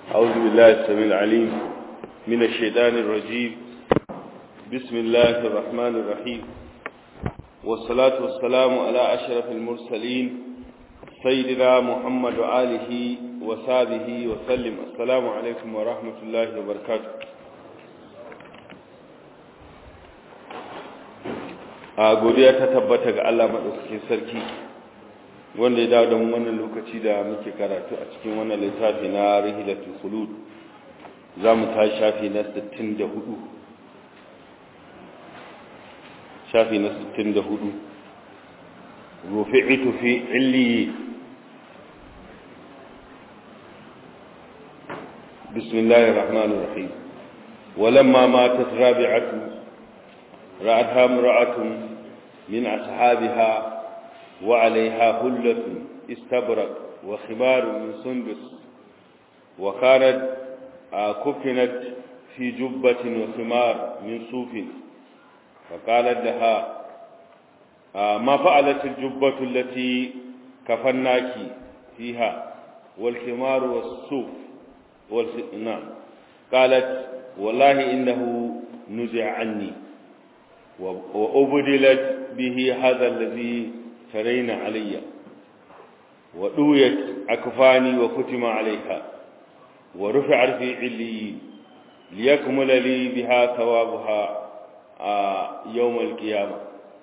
أعوذ بالله السميع العليم من الشيطان الرجيم بسم الله الرحمن الرحيم والصلاة والسلام على أشرف المرسلين سيدنا محمد وآله وصحبه وسلم السلام عليكم ورحمة الله وبركاته a godiya ta tabbata ga Allah maɗaukakin sarki wanda ya dawo da mu wannan lokaci da muke karatu a cikin wannan littafi na rihilatul khulud za mu ta shafi na 64 shafi na 64 rufi'itu fi illi bismillahir rahmanir rahim ولما ماتت رابعة رأتها امرأة من أصحابها وعليها هلة استبرق وخمار من سندس وكانت كفنت في جبة وخمار من صوف فقالت لها ما فعلت الجبة التي كفناك فيها والخمار والصوف والنعم قالت والله إنه نزع عني وأبدلت به هذا الذي ترين علي ودويت أكفاني وختم عليها ورفع في عليين ليكمل لي بها ثوابها يوم القيامة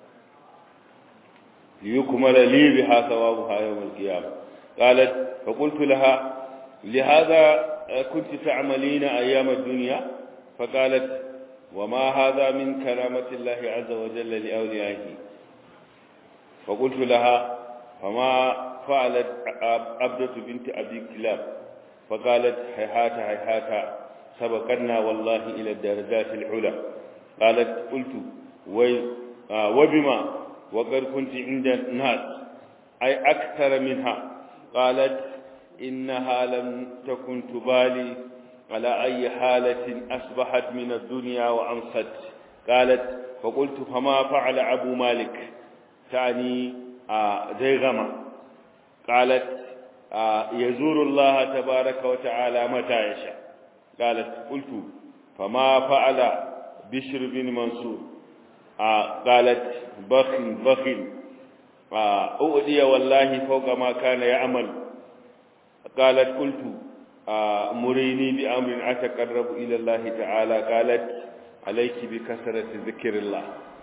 ليكمل لي بها ثوابها يوم القيامة قالت فقلت لها لهذا كنت تعملين أيام الدنيا فقالت وما هذا من كرامة الله عز وجل لأوليائه فقلت لها فما فعلت عبدة بنت أبي كلاب فقالت هيهات هيهات سبقنا والله إلى الدرجات العلى قالت قلت وي وبما وقد كنت عند الناس أي أكثر منها قالت إنها لم تكن تبالي على أي حالة أصبحت من الدنيا وأمست قالت فقلت فما فعل أبو مالك تعني زيغمة قالت يزور الله تبارك وتعالى متى يشاء قالت قلت فما فعل بشر بن منصور قالت بخ بخ أؤدي والله فوق ما كان يعمل قالت قلت مريني بأمر أتقرب إلى الله تعالى قالت عليك بكثرة ذكر الله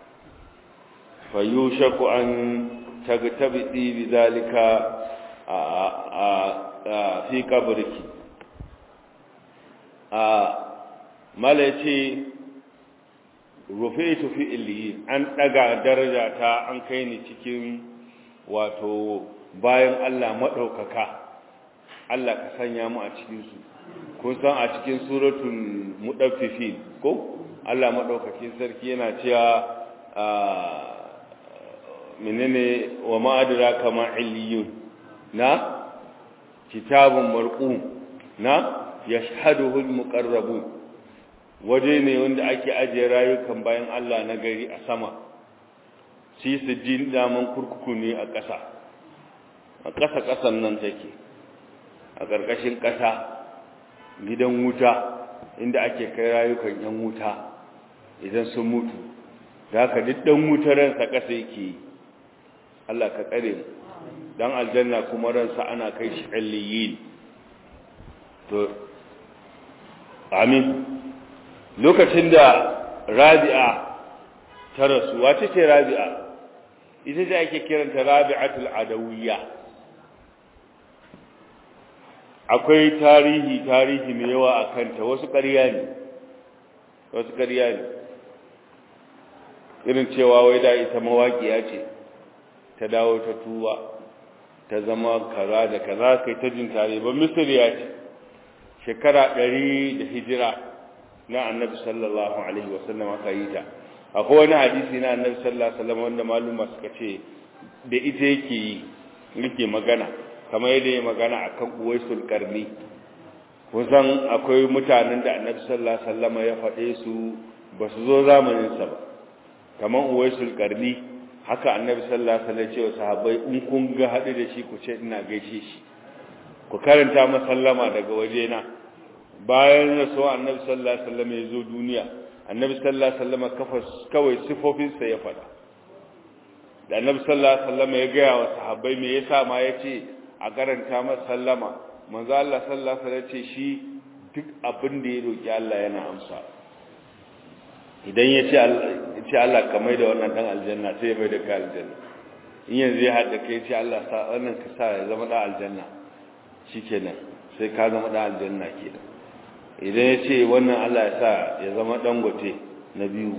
فيوشك أن تغتبئي بذلك في قبرك malace rufaitu fi illi an daga daraja ta an kai ni cikin wato bayan Allah madaukaka Allah ka sanya mu a cikinsu kun san a cikin suratul mudaffifin ko Allah madaukakin sarki yana cewa menene wa ma adraka ma illiyun na kitabun marqum na yashhaduhu almuqarrabun waje ne wanda ake ajiye rayukan bayan Allah na gari a sama shi su jin daman kurkuku ne a ƙasa a ƙasa ƙasan nan take a ƙarƙashin ƙasa gidan wuta inda ake kai rayukan yan wuta idan sun mutu da haka duk ɗan wuta ransa ƙasa yake yi Allah ka tsare mu dan aljanna kuma ransa ana kai shi alliyin to amin lokacin da rabi'a ta rasu wace ce rabi'a ita ce ake kiranta rabi'atul adawiyya akwai tarihi tarihi mai yawa a kanta wasu ƙarya ne wasu ƙarya ne irin cewa wai da ita mawaƙiya ce ta dawo ta tuba ta zama kaza da kaza kai ta jin tare ba misiriya ce shekara ɗari da hijira na annabi sallallahu alaihi wasallam aka yi ta akwai wani hadisi na annabi sallallahu alaihi wasallam wanda maluma suka ce da ita yake yi yake magana kamar yadda ya magana a kan uwaisul karni kusan akwai mutanen da annabi sallallahu alaihi wasallam ya faɗe su ba su zo zamaninsa ba kamar uwaisul karni haka annabi sallallahu alaihi wasallam ya ce wa sahabbai in kun ga haɗu da shi ku ce ina gaishe shi ku karanta masallama daga wajena bayan rasuwa annabi sallallahu alaihi wasallam ya zo duniya annabi sallallahu alaihi wasallam kafa kawai sifofinsa ya faɗa da annabi sallallahu alaihi wasallam ya gaya wa sahabbai me yasa ma yace a karanta masa sallama manzo Allah sallallahu alaihi wasallam ce shi duk abin da ya roki Allah yana amsa idan ya ce Allah ya ce Allah ka mai da wannan dan aljanna sai ya mai da ka aljanna in yanzu ya hada kai ce Allah sa wannan ka sa ya zama dan aljanna shikenan sai ka zama dan aljanna kenan idan ya ce wannan Allah ya sa ya zama dangote na biyu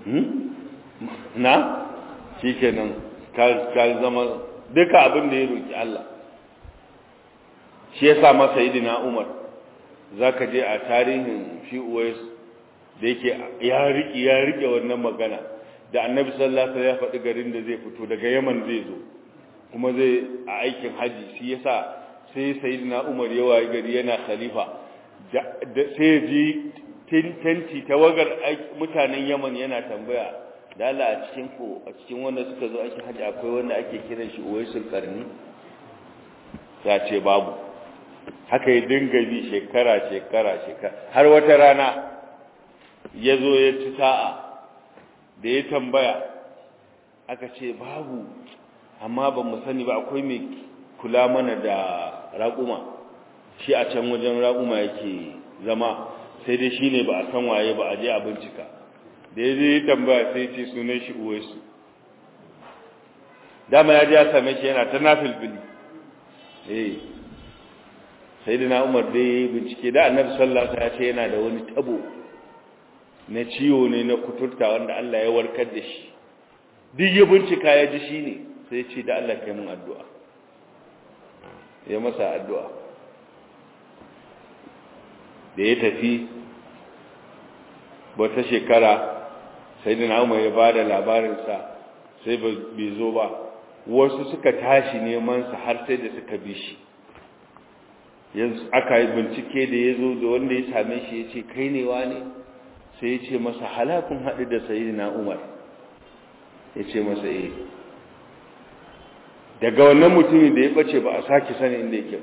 na shi kenan ka zama duka abin da ya roƙi Allah shi ya sa masa idina umar za ka je a tarihin shi uwais da yake ya riƙe ya riƙe wannan magana da annabi sallallahu alaihi ya faɗi garin da zai fito daga yaman zai zo kuma zai a aikin haji shi ya sa sai sayyidina umar ya wayi gari yana khalifa sai ji tenti tawagar mutanen yaman yana tambaya dala a cikin ko a cikin wanda suka zo ake haji akwai wanda ake kiran shi uwaisul karni ya ce babu haka ya dinga bi shekara shekara shekara har wata rana ya zo ya ci sa'a da ya tambaya aka ce babu amma ba mu sani ba akwai mai kula mana da raƙuma shi a can wajen raƙuma yake zama sai dai shi ne ba a san waye ba a je a bincika da ya zai tambaya sai ce sunan shi uwaisu dama ya ji ya same shi yana ta nafilfili eh sai da na umar dai bincike da annabi sallallahu alaihi ya ce yana da wani tabo na ciwo ne na kuturta wanda Allah ya warkar da shi duk ya bincika ya ji shi ne sai ce da Allah kai mun addu'a ya masa addu'a da ya tafi wata shekara sai da na'umar ya ba da labarinsa sai bai zo ba wasu suka tashi nemansa har sai da suka bi shi yanzu aka yi bincike da ya zo da wanda ya same shi ya ce kai ne wa ne sai ya ce masa halakun haɗu da sayi na umar ya ce masa eh daga wannan mutumin da ya ɓace ba a sake sani inda yake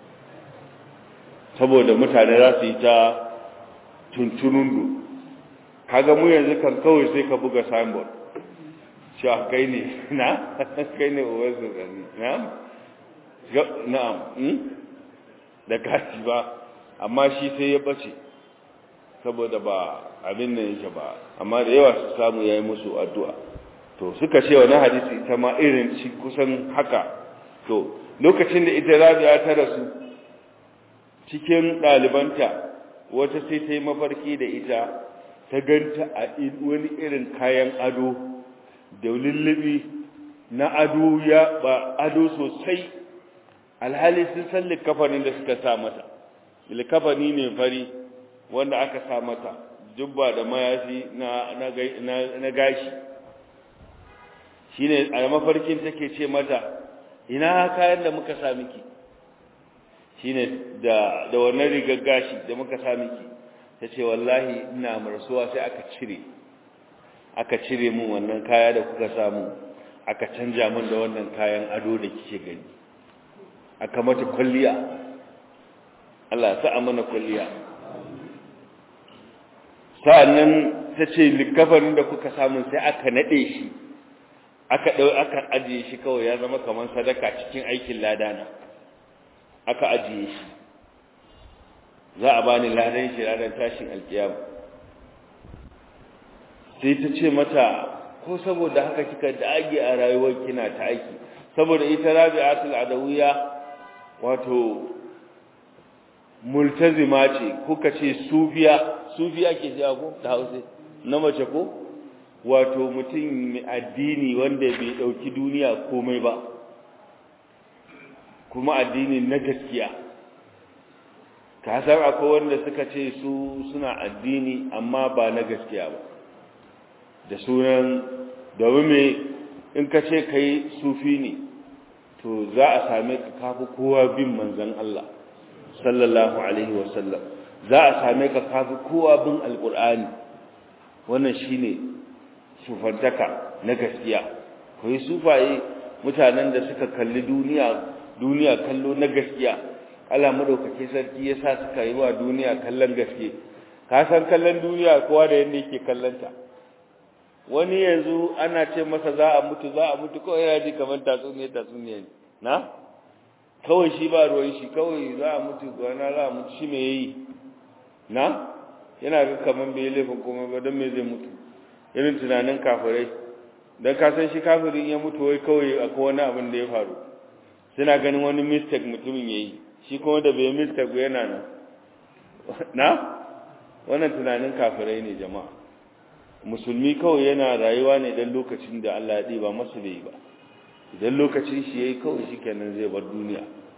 saboda mutane za su yi ta tuntunundu kaga mu yanzu kan kawai sai ka buga signboard cewa kai ne na kai ne uwarsu gani na'am na'am da kati ba amma shi sai ya ɓace saboda ba abin nan yake ba amma da yawa su samu yayi musu addu'a to suka ce wani hadisi ita ma irin shi kusan haka to lokacin da ita Rabi'a ta rasu cikin ɗalibanta wata sai ta yi mafarki da ita ta ganta a wani irin kayan ado da lullubi na ado ya ba ado sosai alhali sun san likafanin da suka sa mata likafani ne fari wanda aka sa mata jubba da mayafi na gashi shine a mafarkin take ce mata ina kayan da muka sa miki shine da da wannan rigar gashi da muka sa miki tace wallahi ina marsuwa sai aka cire aka cire mun wannan kaya da kuka samu aka canja mun da wannan kayan ado da kike gani aka mata kulliya Allah ya sa mana kulliya sa'annan tace likafarin da kuka samu sai aka nade shi aka dau aka ajiye shi kawai ya zama kaman sadaka cikin aikin ladana aka ajiye shi za a bani ladan shi ranar tashin alkiyama sai ta ce mata ko saboda haka kika dage a rayuwar kina ta aiki saboda ita rabi'atul adawiya wato multazima ce kuka ce sufiya sufiya ke ji ko da hausa na mace ko wato mutum mai addini wanda bai dauki duniya komai ba kuma addini na gaskiya ka san akwai wanda suka ce su suna addini amma ba na gaskiya ba da sunan domin me in ka ce kai sufi ne to za a same ka kafi kowa bin manzon Allah sallallahu alaihi wasallam za a same ka kafi kowa bin alqur'ani wannan shine sufantaka na gaskiya kai sufaye mutanen da suka kalli duniya duniya kallo na gaskiya Allah madaukake sarki ya sa suka yi wa duniya kallon gaske ka san kallon duniya kowa da yadda yake kallonta wani yanzu ana ce masa za a mutu za a mutu kawai yana ji kamar tatsuniya tatsuniya ne na kawai shi ba ruwan shi kawai za a mutu gwana za a mutu shi me yayi na yana ga kamar bai laifin komai ba don me zai mutu irin tunanin kafirai don ka san shi kafirin ya mutu wai kawai akwai wani abin da ya faru suna ganin wani mistake mutumin ya yi shi kuma da bai mistake ba yana nan na wannan tunanin kafirai ne jama'a musulmi kawai yana rayuwa ne don lokacin da Allah ya ɗiba masu bai ba idan lokacin shi ya yi kawai shi kenan zai bar duniya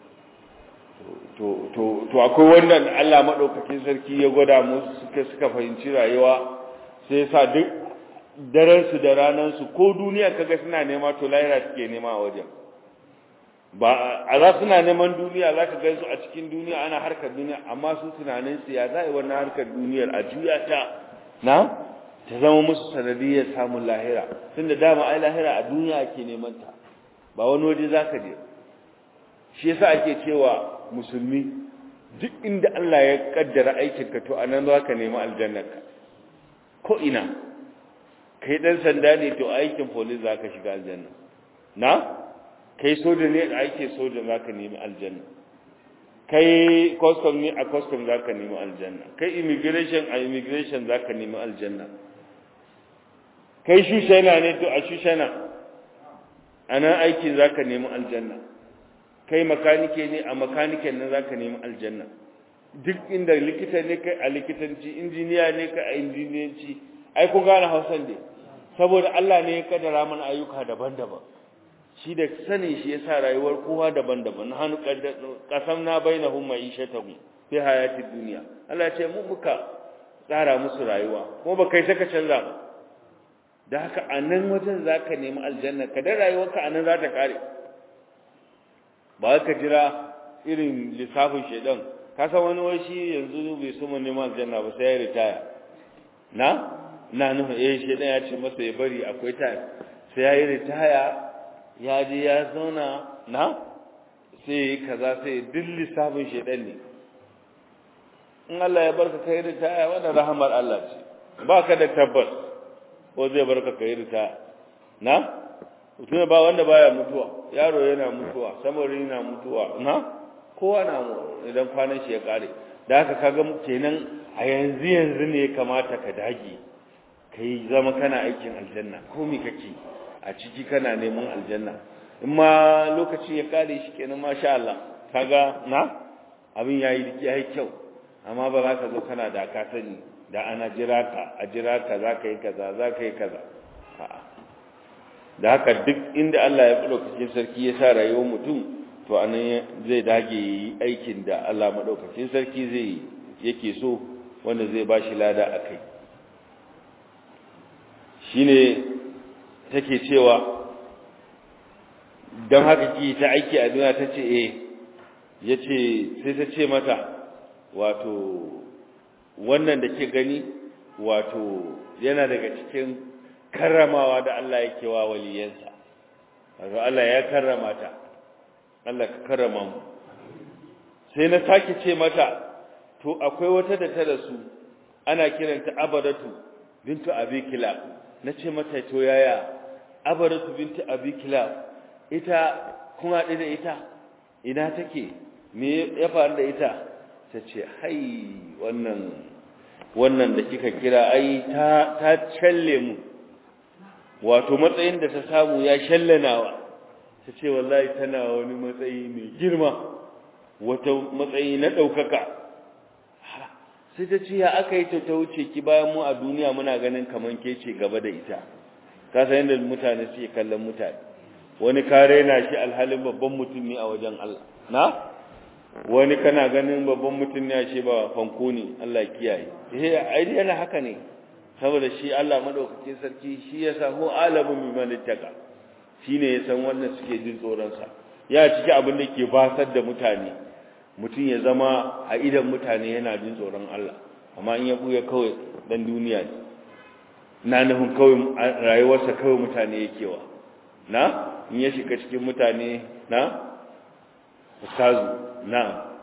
to akwai wannan Allah maɗaukakin sarki ya gwada musu suka suka fahimci rayuwa sai sa duk daransu da ranansu ko duniya kaga suna nema to lahira suke nema a wajen ba a za suna neman duniya za ka gaisu a cikin duniya ana harkar duniya amma su tunanin su ya za a yi wannan harkar duniyar a juya ta na ta zama musu sanadiyar samun lahira tun da dama ai lahira a duniya ake neman ta ba wani waje za ka je shi yasa ake cewa musulmi duk inda Allah ya kaddara aikinka to anan za ka nemi aljannarka ko ina kai dan sanda ne to aikin police za ka shiga aljanna na kai soja ne a aikin soja za ka nemi aljanna kai custom ne a custom za ka nemi aljanna kai immigration a immigration za ka nemi aljanna kai shushana ne to a shushana a nan aikin za ka nemi aljanna kai makanike ne a makaniken nan za ka nemi aljanna duk inda likita ne kai a likitanci injiniya ne kai a injiniyanci ai kun gane hausan dai saboda Allah ne ya kaddara mana ayyuka daban-daban shi da sanin shi yasa rayuwar kowa daban-daban hannu kasam na bainahum ma'ishatahum fi hayatid dunya Allah ce mu muka tsara musu rayuwa kuma ba kai saka canza ba da haka a nan wajen zaka nemi aljanna ka da rayuwarka a nan za ta kare ba ka jira irin lissafin shedan ka san wani wai shi yanzu bai so mu neman aljanna ba sai ya ritaya na na nuna eh shedan ya ce masa ya bari akwai time sai ya yi ritaya ya je ya zauna na sai yi kaza sai duk lissafin shedan ne in Allah ya barka kai ritaya wannan rahamar Allah ce ba ka da tabbas ko zai barka kai ritaya na mutum ba wanda baya mutuwa yaro yana mutuwa samari yana mutuwa na kowa na idan kwanan shi ya kare da haka kaga kenan a yanzu yanzu ne ya kamata ka dage kai zama kana aikin aljanna ko me kake a ciki kana neman aljanna in ma lokaci ya kare shi kenan masha Allah kaga na abin yayi yayi kyau amma ba za ka zo kana da ka sani da ana jira ka a jira ka za ka yi kaza za ka yi kaza a'a da haka duk inda Allah ya fi lokacin sarki ya sa rayuwar mutum to anan zai dage yi aikin da Allah maɗaukacin sarki zai yake so wanda zai ba shi lada a kai shi ne take cewa don haka ki ta aiki a duniya ta ce eh ya ce sai ta ce mata wato wannan da ke gani wato yana daga cikin karramawa da Allah yake wa waliyansa wato Allah ya karrama ta Allah ka karrama mu sai na sake ce mata to akwai wata da ta rasu ana kiranta abadatu bintu abi kilab nace mata to yaya abadatu bintu abi kilab ita kun haɗu da ita ina take me ya faru da ita ta ce hai wannan wannan da kika kira ai ta ta challe mu wato matsayin da ta samu ya shallanawa ta ce wallahi tana wani matsayi mai girma wata matsayi na ɗaukaka sai ta ce ya aka yi ta ta wuce ki bayan mu a duniya muna ganin kaman ke ce gaba da ita ka san yadda mutane suke kallon mutane wani kare na shi alhalin babban mutum ne a wajen Allah na wani kana ganin babban mutum ne a ce ba fanko ne Allah kiyaye eh ai yana haka ne saboda shi Allah madaukakin sarki shi ya sa hu alamun biman ittaka shine ya san wannan suke jin tsoron sa ya ciki abin da ke basar da mutane mutum ya zama a idan mutane yana jin tsoron Allah amma in ya buya kawai dan duniya ne na nufin kawai rayuwarsa kawai mutane yake wa na in ya shiga cikin mutane na ustazu na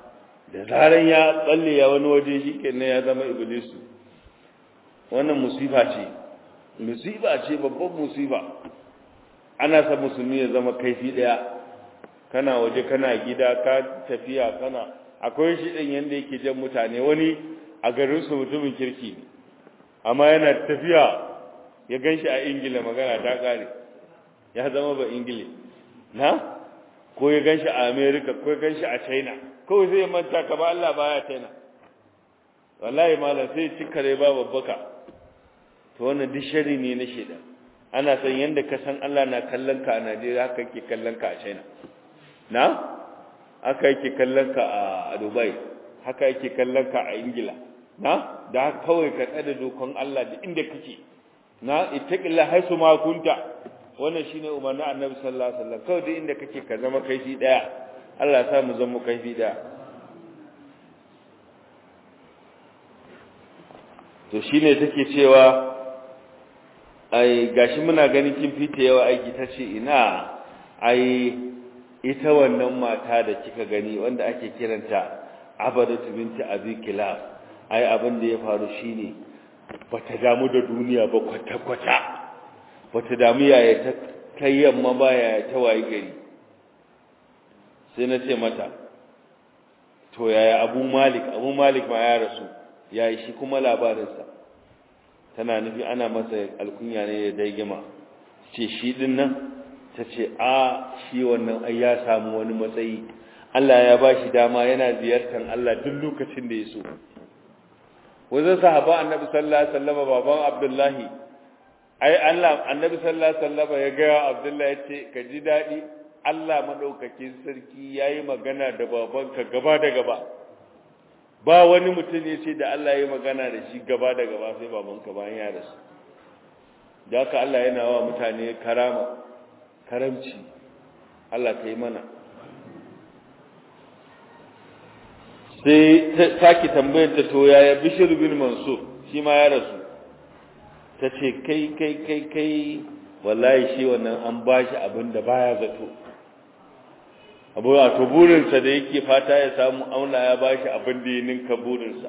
da zaran ya tsalle ya wani waje shi kenan ya zama iblisu wannan musifa ce musiba ce babban musiba ana sa musulmi ya zama kaifi daya kana waje kana gida ka tafiya kana akwai shi din yanda yake jan mutane wani a garin su mutumin kirki ne amma yana tafiya ya ganshi a ingila magana ta kare ya zama ba ingile na ko ya ganshi a america ko ya ganshi a china kawai zai manta ka ba Allah baya china wallahi malam sai cikare ba babbaka to wannan duk shari ne na sheda ana san yanda ka san Allah na kallon ka a Najeriya haka yake kallon ka a China na haka yake kallon ka a Dubai haka yake kallon ka a Ingila na da kawai ka tsada dokon Allah da inda kake na ittaqilla haisu ma kunta wannan shine umarnin Annabi sallallahu alaihi wasallam kawai da inda kake ka zama kaifi daya Allah ya sa mu zama kaifi daya to shine take cewa ai gashi muna ganin kin fita yawa aiki tace ina ai ita wannan mata da kika gani wanda ake kiranta abadatu binti abi kilab ai abin da ya faru shine bata damu da duniya ba kwata kwata bata damu yaya ta kai yamma ba yaya ta wayi gari sai na ce mata to yaya abu malik abu malik ma ya rasu yayi shi kuma labarinsa tana nufi ana masa alkunya ne da daigima ce shi din nan ta ce a shi wannan ai ya samu wani matsayi Allah ya ba shi dama yana ziyartar Allah duk lokacin da ya so wajen sahaba annabi sallallahu alaihi wasallam baban abdullahi ai Allah annabi sallallahu alaihi wasallam ya ga abdullahi ya ce ka ji dadi Allah madaukakin sarki yayi magana da babanka gaba da gaba ba wani mutum ya ce da Allah ya magana da shi gaba da gaba sai babanka bayan ya rasu da haka Allah yana wa mutane karama karamci Allah ka yi mana sai ta sake tambayar ta to yaya bishir bin mansur shi ma ya rasu ta ce kai kai kai kai wallahi shi wannan an bashi abin da baya zato abu a to burinsa da yake fata ya samu auna ya bashi abin da ya ninka burinsa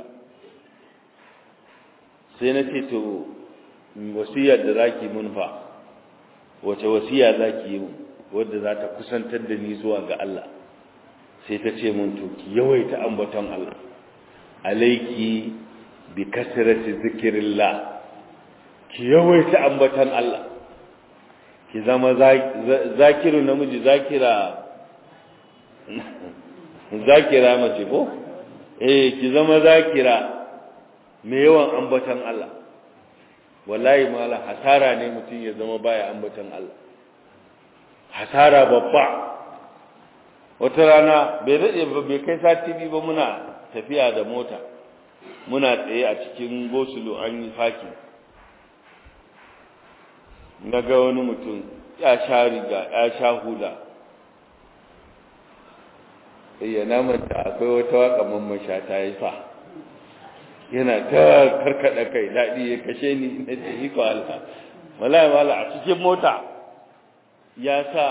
sai na ce to wasiyar da zaki mun fa wace wasiya zaki yi wadda za ta kusantar da ni zuwa ga Allah sai ta ce mun to ki yawaita ambaton Allah alaiki bi kasrati zikrillah ki yawaita ambaton Allah ki zama zakiru namiji zakira zakira mace ko eh ki zama zakira mai yawan ambaton Allah wallahi mala hasara ne mutum ya zama baya ambaton Allah hasara babba wata rana bai dade ba bai kai sati biyu ba muna tafiya da mota muna tsaye a cikin gosulo an yi faki na ga wani mutum ya sha riga ya sha hula ya namanta akwai wata waka mamman sha ta yi fa yana ta karkada kai daɗi ya kashe ni na ce iko Allah wallahi wala a cikin mota ya sa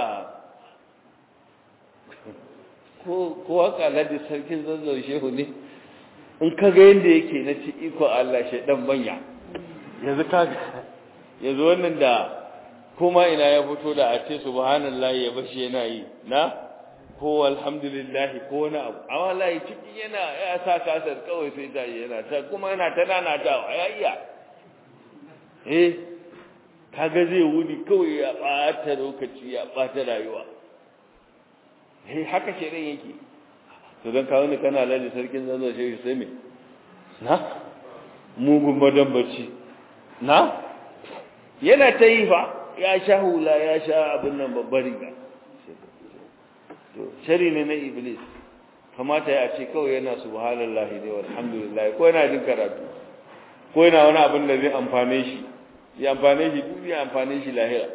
ko ko waka ladi sarkin zazzau shehu ne in ka ga yanda yake na ce iko Allah shaidan banya yanzu ka yanzu wannan da kuma ina ya fito da a ce subhanallahi ya bashi yana yi na ko alhamdulillah ko wani abu amma wallahi ciki yana ya sa kasar kawai sai ta yana ta kuma yana ta nanatawa ya iya eh kaga zai wuni kawai ya bata lokaci ya bata rayuwa eh haka shedan yake to dan kawo ni kana lalle sarkin zazo shi sai me na mugun madan bacci na yana ta yi fa ya sha hula ya sha abin nan babbar riga to shari ne na iblis kamata ya ce kawai yana subhanallahi ne walhamdulillah ko yana jin karatu ko yana wani abin da zai amfane shi ya amfane shi duk ya amfane shi lahira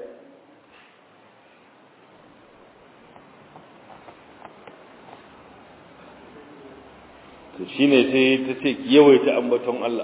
to shine sai ta ce yawaita ambaton Allah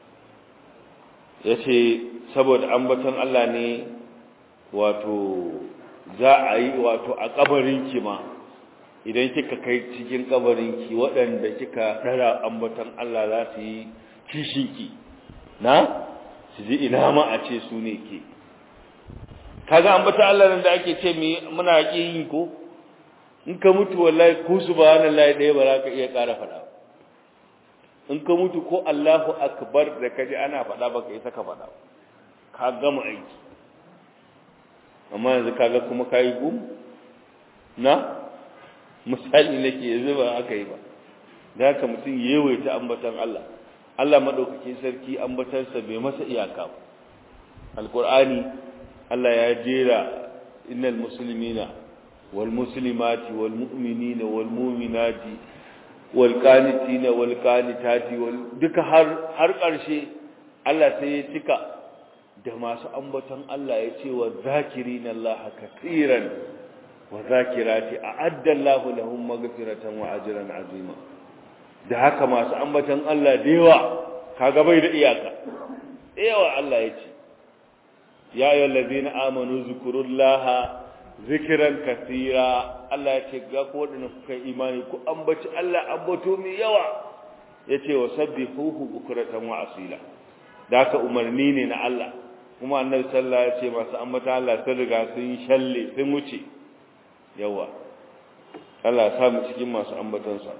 yace saboda ambaton Allah ne wato za a yi wato a kabarin ki ma idan kika kai cikin kabarinki waɗanda kika ɗara ambaton Allah za su yi kishinki na su ji ina ma a ce su ne ke kaga ambaton Allah nan da ake ce muna ƙi yin ko in ka mutu wallahi ko subhanallahi ɗaya ba za ka iya ƙara faɗa in ka mutu ko Allahu akbar da kaji ana faɗa ba ka isa ka faɗa ka gama aiki amma yanzu kaga kuma ka yi gum na misali nake yanzu ba aka yi ba da haka mutum yawaita ambatan Allah Allah madaukakin sarki ambatansa bai masa iyaka ba alqur'ani Allah ya jera innal muslimina wal muslimati wal mu'minina wal mu'minati wal qanitina wal qanitati wal duka har har karshe Allah sai ya cika da masu ambaton Allah ya ce wa zakirina Allah katiran wa zakirati a'adda Allah lahum maghfiratan wa ajran azima da haka masu ambaton Allah da yawa kaga bai da iyaka da yawa Allah ya ce ya ayyuhal ladina amanu zkurullaha zikran katira Allah ya ce ga ko wadanda kuka imani ku ambaci Allah ambato mai yawa yace wa sabbihuhu bukratan wa asila da haka umarni ne na Allah kuma annabi sallallahu alaihi wasallam ya ce masu ambata Allah sun riga sun shalle sun wuce yawa Allah ya samu cikin masu ambatansa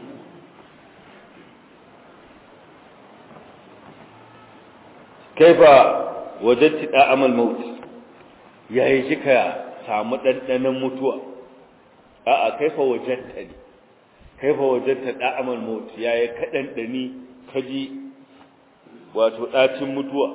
kaifa wajadti da'amal maut yayi kika samu dandanan mutuwa a'a kaifa wajadta ne kaifa wajadta da'amal maut yayi kadan dani kaji wato dacin mutuwa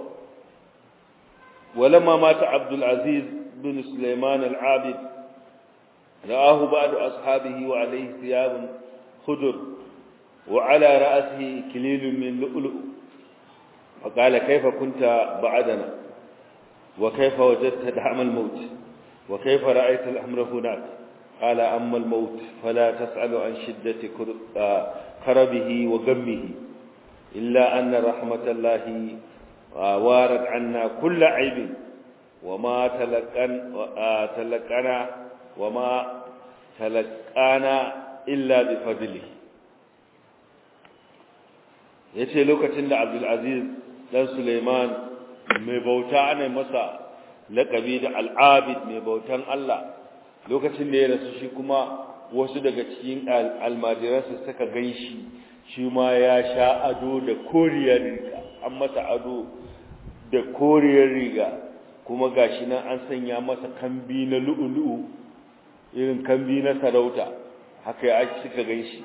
ولما مات عبد العزيز بن سليمان العابد رآه بعض أصحابه وعليه ثياب خضر وعلى رأسه كليل من لؤلؤ فقال كيف كنت بعدنا وكيف وجدت دعم الموت وكيف رأيت الأمر هناك قال أما الموت فلا تسأل عن شدة كربه وغمه إلا أن رحمة الله وارد عنا كل عيب وما تلقن تلقنا وما تلقانا إلا بفضله yace lokacin da Abdulaziz dan Suleiman mai bauta ana masa laƙabi da al'abid mai bautan Allah lokacin da ya rasu shi kuma wasu daga cikin almajiransa suka ganshi shi ma ya sha ado da koriyar riga an masa ado da koriyar riga kuma gashi nan an sanya masa kambi na lu'ulu'u irin kambi na sarauta haka ya suka ganshi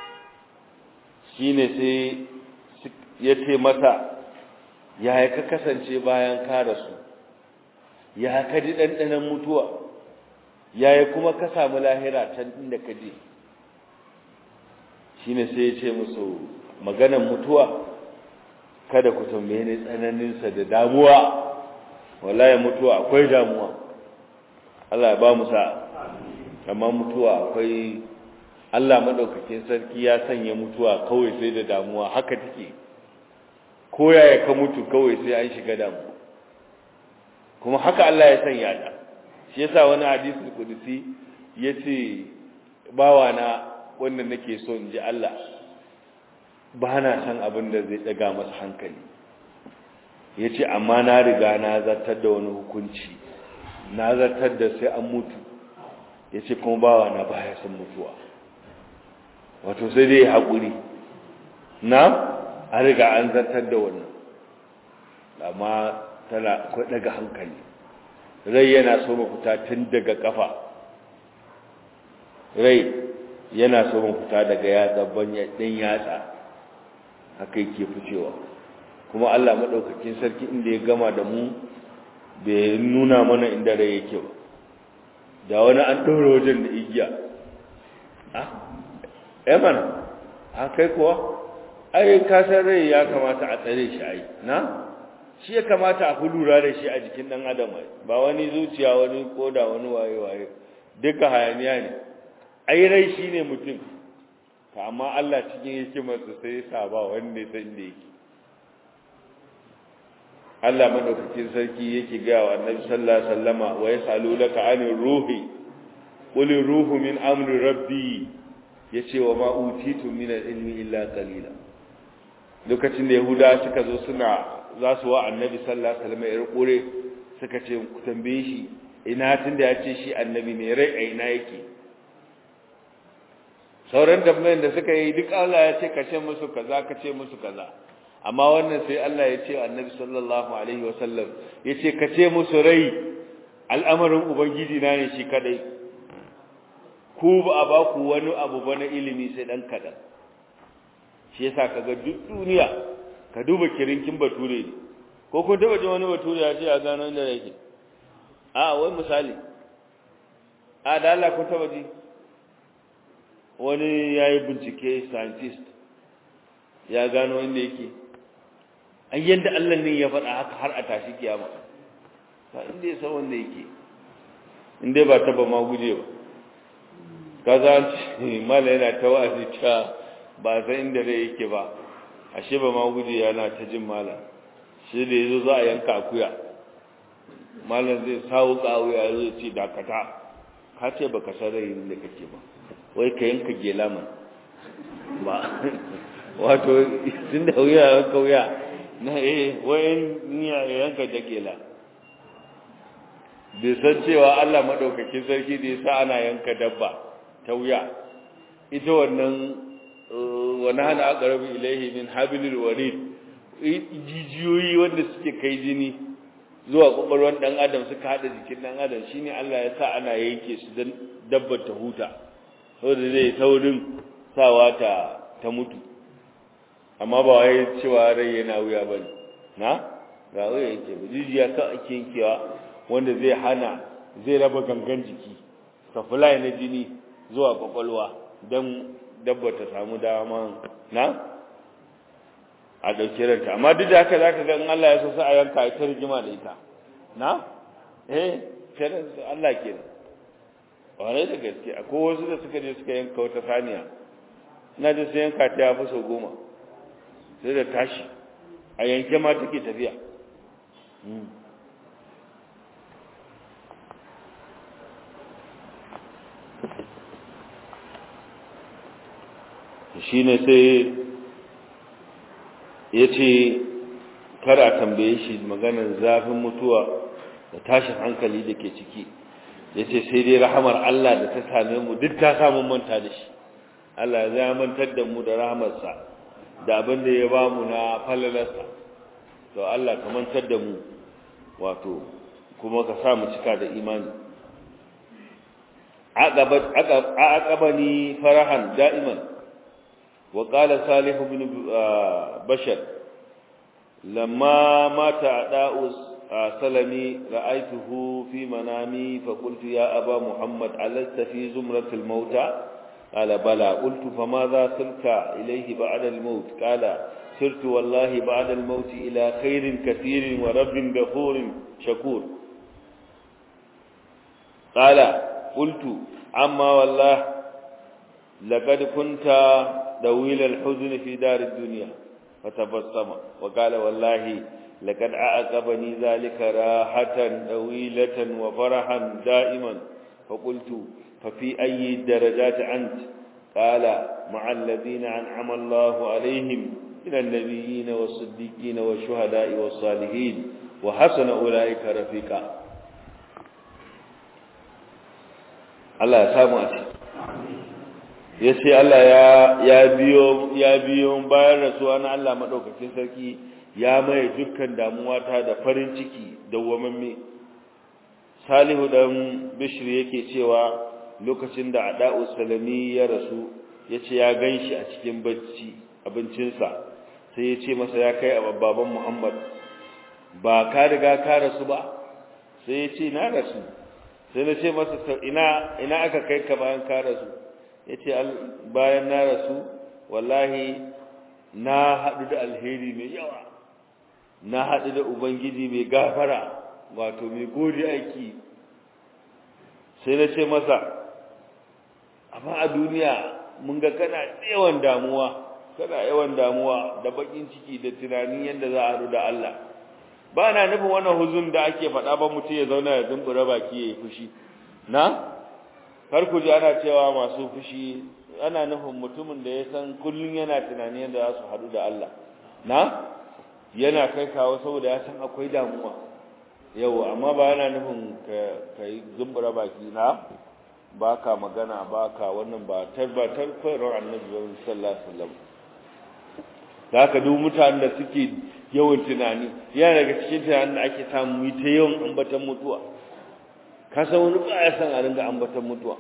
shine sai ya ce mata ya ka kasance bayan ka rasu ya ka ji ɗanɗanon mutuwa ya kuma ka samu lahira can inda ka je shi ne sai ya ce musu maganan mutuwa kada ku tambaye ni tsananinsa da damuwa wallahi mutuwa akwai damuwa Allah ya ba mu sa amma mutuwa akwai Allah madaukakin sarki ya sanya mutuwa kawai sai da damuwa haka take ko yaya ka mutu kawai sai an shiga damu kuma haka Allah ya sanya ta shi yasa wani hadisi kudusi yace bawa na wanda nake so in ji Allah ba na san abin da zai daga masa hankali yace amma na riga na zartar da wani hukunci na zartar da sai an mutu yace kuma bawa na baya san mutuwa wato sai dai haƙuri na an riga an zartar da wannan amma tana akwai daga hankali rai yana so fita tun daga kafa rai yana so fita daga yatsa ɗan yatsa haka yake ficewa kuma Allah maɗaukakin sarki inda ya gama da mu bai nuna mana inda rai yake ba da wani an ɗaura wajen da igiya ah mana a kai kuwa ai kasar rai ya kamata a tsare shi ai na shi ya kamata a lura da shi a jikin dan adam ba wani zuciya wani koda wani waye waye duka hayaniya ne ai rai shine mutum to amma Allah cikin hikimarsa sai ya sa ba wanda ya san da yake Allah madaukakin sarki yake ga wa Annabi sallallahu alaihi wasallama wa yasalunaka anir ruhi qul ruhu min amri rabbi yace wa ma utitu min al-ilmi illa qalila lokacin da yahuda suka zo suna za su wa annabi sallallahu alaihi wasallam ya kure suka ce ku tambaye shi ina tunda ya ce shi annabi ne rai a ina yake sauran tambayan da suka yi duk Allah ya ce ka ce musu kaza ka ce musu kaza amma wannan sai Allah ya ce annabi sallallahu alaihi wasallam ya ce ka ce musu rai al'amarin ubangiji na ne shi kadai ku ba a ba ku wani abu ba na ilimi sai dan kadan shi yasa kaga duk duniya ka duba kirinkin bature ne ko kun taba jin wani bature ya ce a gano inda yake a wai misali a da Allah kun taba ji wani ya yi bincike scientist ya gano inda yake an yadda Allah ne ya faɗa haka har a tashi kiyama ba inda ya san wanda yake inda ba taba ma guje ba kaza an ce mala yana ta wa'azi ta ba san inda rai yake ba ashe ba ma guje yana ta jin mala shi da yazo za a yanka akuya malam zai sawo kawuya zai ce dakata ka ce baka san rai da kake ba wai ka yanka gela man ba wato tun da wuya yanka wuya na eh wai niya yanka da gela bai san cewa Allah madaukakin sarki da yasa ana yanka dabba ta wuya ita wannan wani hana aqrabu ilaihi min hablil warid jijiyoyi wanda suke kai jini zuwa kwakwalwar dan adam suka hada jikin dan adam shine Allah ya sa ana yanke su dan dabbar ta huta saboda zai saurin sawa ta ta mutu amma ba wai cewa rai yana wuya bane na ga wuya yake ba jijiya ka ake yankewa wanda zai hana zai raba gangan jiki supply na jini zuwa kwakwalwa don dabba ta samu dama na a ɗauki ranta amma duk da haka zaka ga in Allah ya so sai a yanka ita rigima da ita na eh kenan Allah kenan wani da gaske akwai wasu da suka je suka yanka wata saniya ina da su yanka ta yafi sau goma sai da tashi a yanke ma take tafiya shi ne sai ya ce kara tambaye shi maganar zafin mutuwa da tashin hankali da ke ciki ya ce sai dai rahamar Allah da ta same mu duk ta samu manta da shi Allah ya mantar da mu da rahamarsa da abin da ya ba mu na falalarsa to Allah ka mantar da mu wato kuma ka sa mu cika da imani aqabani farahan da'iman wa qala salih ibn bashar lamma mata da'us سلمي رأيته في منامي فقلت يا أبا محمد ألست في زمرة الموتى قال بلى قلت فماذا سرت إليه بعد الموت قال سرت والله بعد الموت إلى خير كثير ورب غفور شكور قال قلت عما والله لقد كنت دويل الحزن في دار الدنيا فتبسم وقال والله لقد أعقبني ذلك راحة طويلة وفرحا دائما فقلت ففي أي الدرجات أنت قال مع الذين أنعم الله عليهم من النبيين والصديقين والشهداء والصالحين وحسن أولئك رفيقا الله يسامو أتي yace Allah ya ya biyo ya biyo bayan rasuwa na Allah madaukakin sarki ya mai dukkan damuwa ta da farin ciki dawwamamme Salihu dan Bishr yake cewa lokacin da Ada'u Salami ya rasu yace ya ganshi a cikin bacci abincinsa sai yace masa ya kai baban Muhammad ba ka riga ka rasu ba sai yace na rasu sai na ce masa ina ina aka kai ka bayan ka rasu yace bayan na rasu wallahi na haɗu da alheri mai yawa na haɗu da ubangiji mai gafara wato mai gode aiki sai na ce masa amma a duniya mun ga kana yawan damuwa kana yawan damuwa da bakin ciki da tunanin yadda za a haɗu da Allah ba na nufin wannan huzun da ake faɗa ba mutum ya zauna ya zumbura baki ya yi fushi na kar ku ji ana cewa masu fushi ana nufin mutumin da ya san kullum yana tunani yadda za su haɗu da Allah na yana kai kawo saboda ya san akwai damuwa yau amma ba yana nufin ka yi zumbura baki na ba ka magana ba ka wannan ba tabbatar koyarwar annabi sallallahu alaihi wasallam da haka duk mutanen da suke yawan tunani yana daga cikin tunanin da ake samu yi ta yawan ambatan mutuwa ka san wani ba ya san a ringa ambatan mutuwa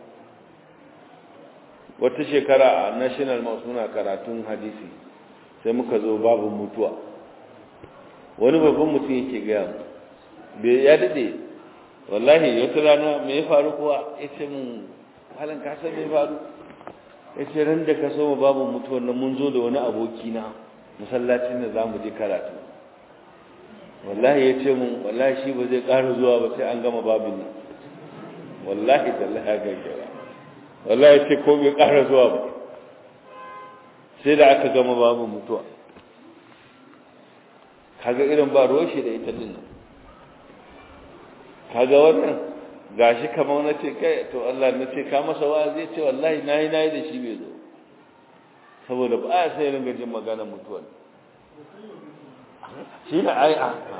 wata shekara a national mosque muna karatun hadisi sai muka zo babu mutuwa wani babban mutum yake gaya mu bai ya dade wallahi wata rana me ya faru kuwa ya ce mun halin ka san me faru ya ce ran da ka so mu babu mutuwa nan mun zo da wani aboki na masallacin da zamu je karatu wallahi ya ce mun wallahi shi ba zai ƙara zuwa ba sai an gama babin nan wallahi tallahi ga gaba wallahi ce ko bai ƙara zuwa ba sai da aka gama babu mutuwa kaga irin ba roshi da ita din nan kaga wannan gashi kamar na ce kai to Allah na ce ka masa wa zai ce wallahi nayi nayi da shi bai zo saboda ba a sai ringa jin magana mutuwa shi ne ai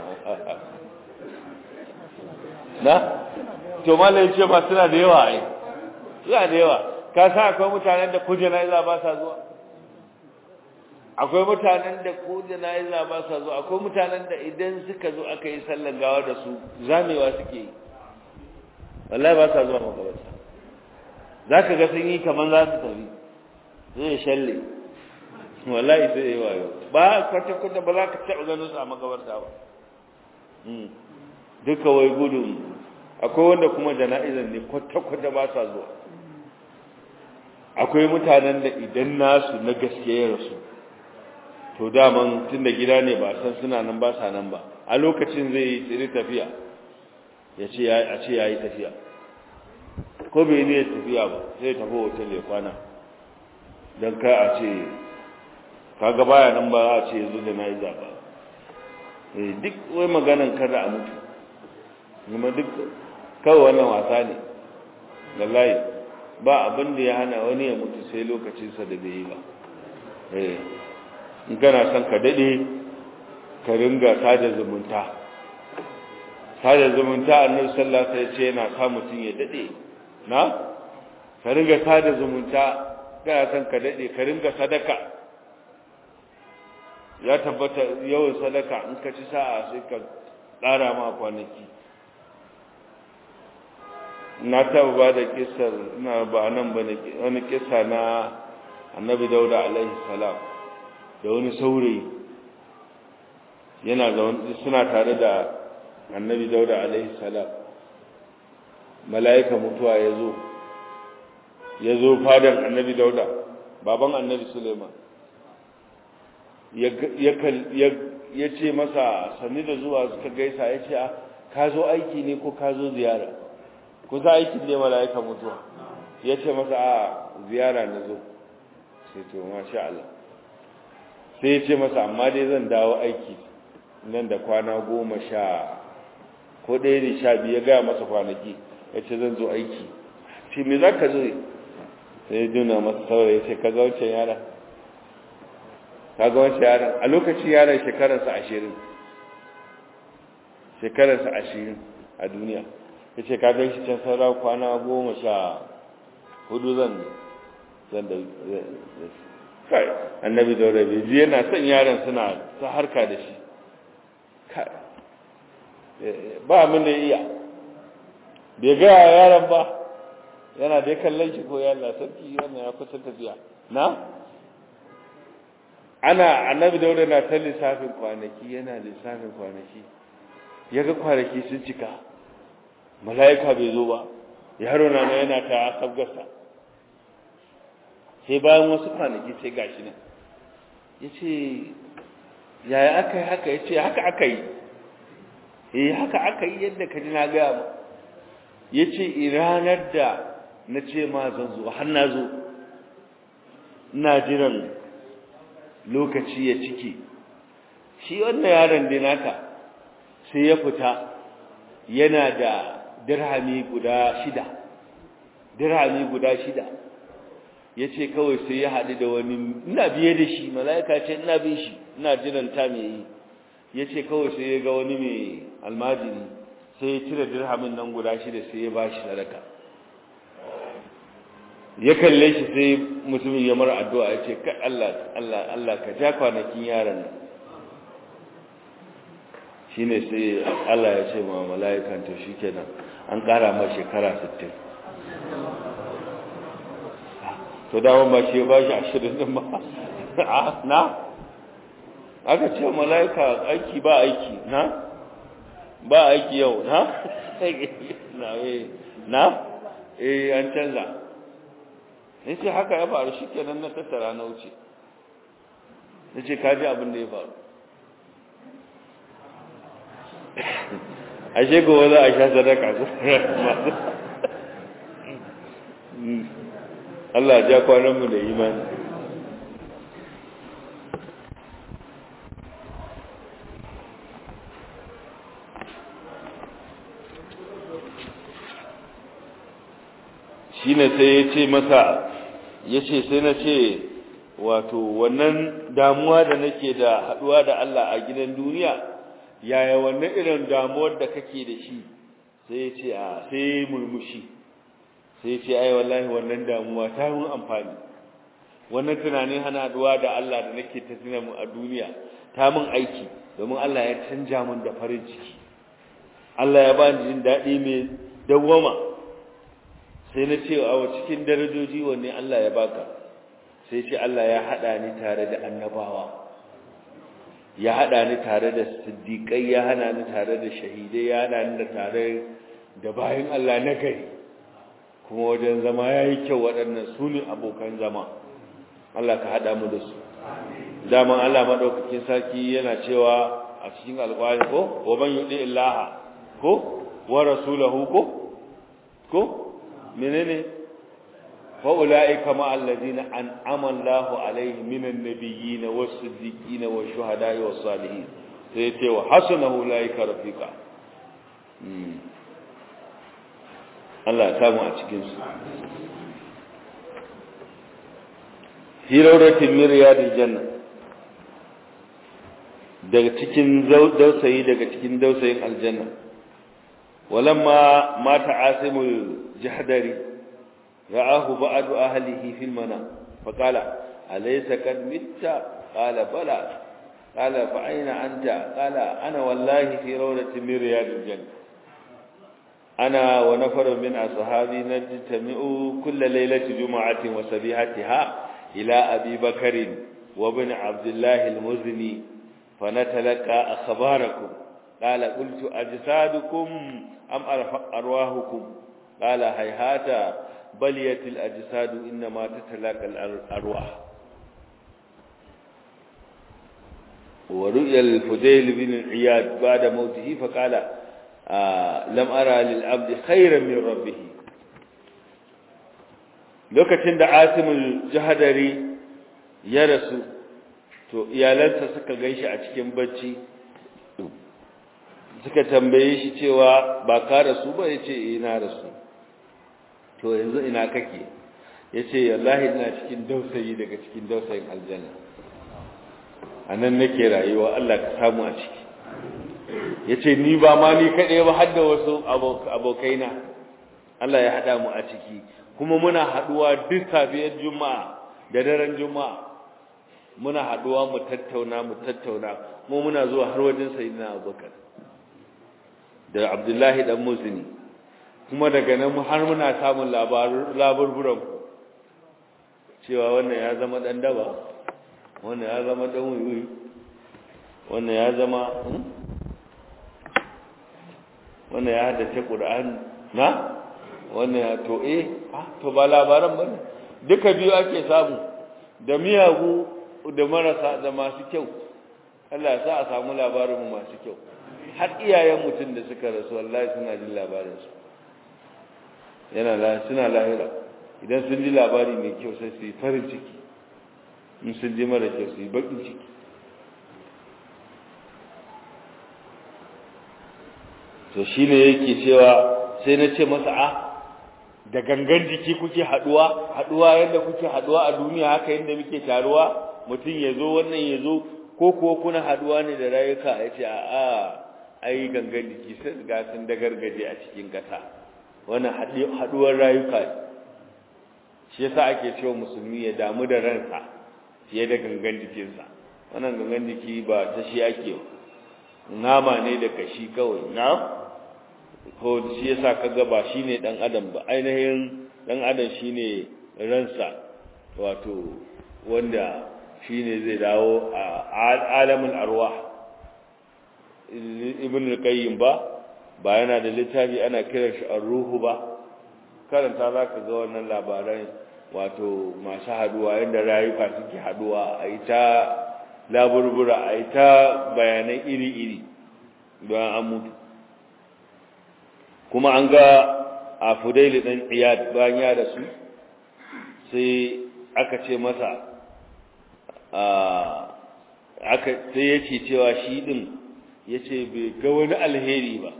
na to malai ce ba suna da yawa ai suna da yawa ka sa akwai mutanen da ko jana'iza ba sa zuwa akwai mutanen da ko jana'iza ba sa zuwa akwai mutanen da idan suka zo aka yi sallar gawa da su zamewa suke yi wallahi ba sa zuwa makabarta zaka ga sun yi kaman za su tafi zai shalle wallahi sai yi wayo ba kwata kwata ba za ka taɓa ganin su a makabarta ba duka wai gudun akwai wanda kuma jana'izan ne kwata-kwata ba sa zuwa akwai mutanen da idan nasu na gaske ya rasu to daman tun da gida ne ba san suna nan ba sa nan ba a lokacin zai yi tsiri tafiya ya ce a ce ya yi tafiya ko bai ne tafiya ba sai tafi hotel ya kwana don ka a ce kaga baya nan ba a ce yanzu da na yi zaɓa duk wai maganan kada a mutu kuma duk kawai wannan wasa ne wallahi ba abin da ya hana wani ya mutu sai lokacinsa da bai yi ba in kana son ka daɗe ka ringa sada zumunta sada zumunta annabi sallallahu alaihi wasallam ce yana sa mutum ya daɗe na ka ringa sada zumunta kana son ka daɗe ka ringa sadaka ya tabbata yawan sadaka in ka ci sa'a sai ka ƙara ma kwanaki na taba ba da kisar ina ba nan ba wani kisa na annabi dauda alaihi salam da wani saurayi yana da suna tare da annabi dauda alaihi salam mala'ika mutuwa ya zo ya zo fadan annabi dauda baban annabi suleiman ya ce masa sannu da zuwa suka gaisa ya ce ka zo aiki ne ko ka zo ziyara kusa aikin ne mala'ika mutuwa ya ce masa a ziyara na zo sai to masha Allah sai ya ce masa amma dai zan dawo aiki nan da kwana goma sha ko ɗaya ne sha biyu ya gaya masa kwanaki ya ce zan zo aiki ce me za ka zo sai ya juna masa saurayi ya ce ka ga wancan yara ka ga wancan yaran a lokacin yaran shekararsa ashirin shekararsa ashirin a duniya ya ce ka gan shi can sauran kwana goma sha hudu zan zan da kai annabi da rabe ji yana son yaran suna ta harka da shi kai ba mun da iya bai gaya yaran ba yana dai kallon shi ko yalla sarki wannan ya kusa tafiya na ana annabi daura na ta lissafin kwanaki yana lissafin kwanaki ya ga kwanaki sun cika mala'ika bai zo ba yaro na na yana ta sabgarsa sai bayan wasu kwanaki sai gashi nan ya ce yaya aka yi haka ya ce haka aka yi eh haka aka yi yadda ka ji na gaya ba ya ce ranar da na ce ma zan zo har na zo ina jiran lokaci ya ciki shi wannan yaron da naka sai ya fita yana da dirhami guda shida dirhami guda shida ya ce kawai sai ya haɗu da wani ina biye da shi mala'ika ce ina bin shi ina jiran ta mai yi ya ce kawai sai ya ga wani mai almajiri sai ya cire dirhamin nan guda shida sai ya ba shi sadaka ya kalle shi sai mutumin ya mara addu'a ya ce kai Allah Allah Allah ka ja kwanakin yaran nan shine sai Allah ya ce ma mala'ikan to shikenan an ƙara ma shekara 60 to dawon ba shi ba shi ashirin din ba na aka ce mala'ika aiki ba aiki na ba aiki yau na na na eh an canza ne ce haka ya faru shi kenan na tattara na wuce na ce kaji abin da ya faru ashe gowa za a sha sadaka Allah ja kwananmu da imani shi ne sai ya ce masa ya ce sai na ce wato wannan damuwa da nake da haɗuwa da Allah a gidan duniya yaya wannan irin damuwar da kake da shi sai ya ce a sai murmushi sai ce ai wallahi wannan damuwa ta mun amfani wannan tunanin hana duwa da Allah da nake ta tuna mu a duniya ta mun aiki domin Allah ya canja mun da farin ciki Allah ya ba ni jin daɗi mai dawwama sai na ce a cikin darajoji wanne Allah ya baka sai ce Allah ya haɗa ni tare da annabawa ya haɗa ni tare da siddiƙai ya hana ni tare da shahidai ya hana ni da tare da bayan Allah na gari kuma wajen zama ya yi kyau waɗannan su ne abokan zama Allah ka haɗa mu da su daman Allah maɗaukakin sarki yana cewa a cikin alƙwari ko wa man yuɗi illaha ko wa rasulahu ko ko menene fa ulaika ma allazina an'ama Allahu alaihim minan nabiyyin was-siddiqin wash-shuhada'i was-salihin sai ce wa hasuna ulaika rafiqa Allah ya samu a cikinsu hirauratin miriyadin janna daga cikin dausayi daga cikin dausayin aljanna walamma mata asimul jahdari ra'ahu ba'du ahlihi fil mana faqala alaysa kad mitta qala bala qala fa aina anta qala ana wallahi fi rawdatin miriyadil janna أنا ونفر من أصحابي نجتمع كل ليلة جمعة وسبيحتها إلى أبي بكر وابن عبد الله المزني فنتلقى أخباركم قال قلت أجسادكم أم أرواحكم قال هيهات بليت الأجساد إنما تتلاقى الأرواح ورؤيا الفديل بن عياد بعد موته فقال lam ara lil abdi khairan min rabbih lokacin da asimul jahadari ya rasu to iyalansa suka ganshi a cikin bacci suka tambaye shi cewa ba ka rasu ba yace eh na rasu to yanzu ina kake yace wallahi ina cikin dausayi daga cikin dausayin aljanna anan nake rayuwa Allah ka samu a ciki ya ce ni ba ma ni kaɗai ba har da wasu abokaina Allah ya haɗa mu a ciki kuma muna haɗuwa duk safiyar juma'a da daren juma'a muna haɗuwa mu tattauna mu tattauna mu muna zuwa har wajen sayyidina abubakar da abdullahi dan musini kuma daga nan har muna samun labarburan cewa wannan ya zama ɗan daba wannan ya zama ɗan wuyi wannan ya zama wannan ya haddace Qur'ani na wannan ya to eh to ba labaran bane duka biyu ake samu da miyagu da marasa da masu kyau Allah ya sa a samu labarin mu masu kyau har iyayen mutum da suka rasu wallahi suna jin labarin su yana la suna lahira idan sun ji labari mai kyau sai su yi farin ciki in sun ji mara kyau su yi bakin ciki to shi ne yake cewa sai na ce masa a da gangan jiki kuke haduwa haduwa yadda kuke haduwa a duniya haka yadda muke taruwa mutum ya zo wannan ya zo ko kuwa kuna haduwa ne da rayuka ya ce a ai gangan jiki sun ga sun da gargaje a cikin kasa wannan haduwar rayuka ne shi yasa ake cewa musulmi ya damu da ransa fiye da gangan jikinsa wannan gangan jiki ba ta shi ake nama ne da kashi kawai na ko shi yasa kaga ba shine dan adam ba ainihin dan adam shine ransa wato wanda shine zai dawo a alamin arwah ibn al-qayyim ba ba yana da littafi ana kiran shi ar-ruhu ba karanta zaka ga wannan labaran wato masu haduwa yadda rayuka suke haduwa a ita laburbura a ita bayanai iri-iri don an mutu kuma an ga a fudaili ɗan iyad bayan ya da su sai aka ce masa aka sai ya ce cewa shi ɗin ya ce bai ga wani alheri ba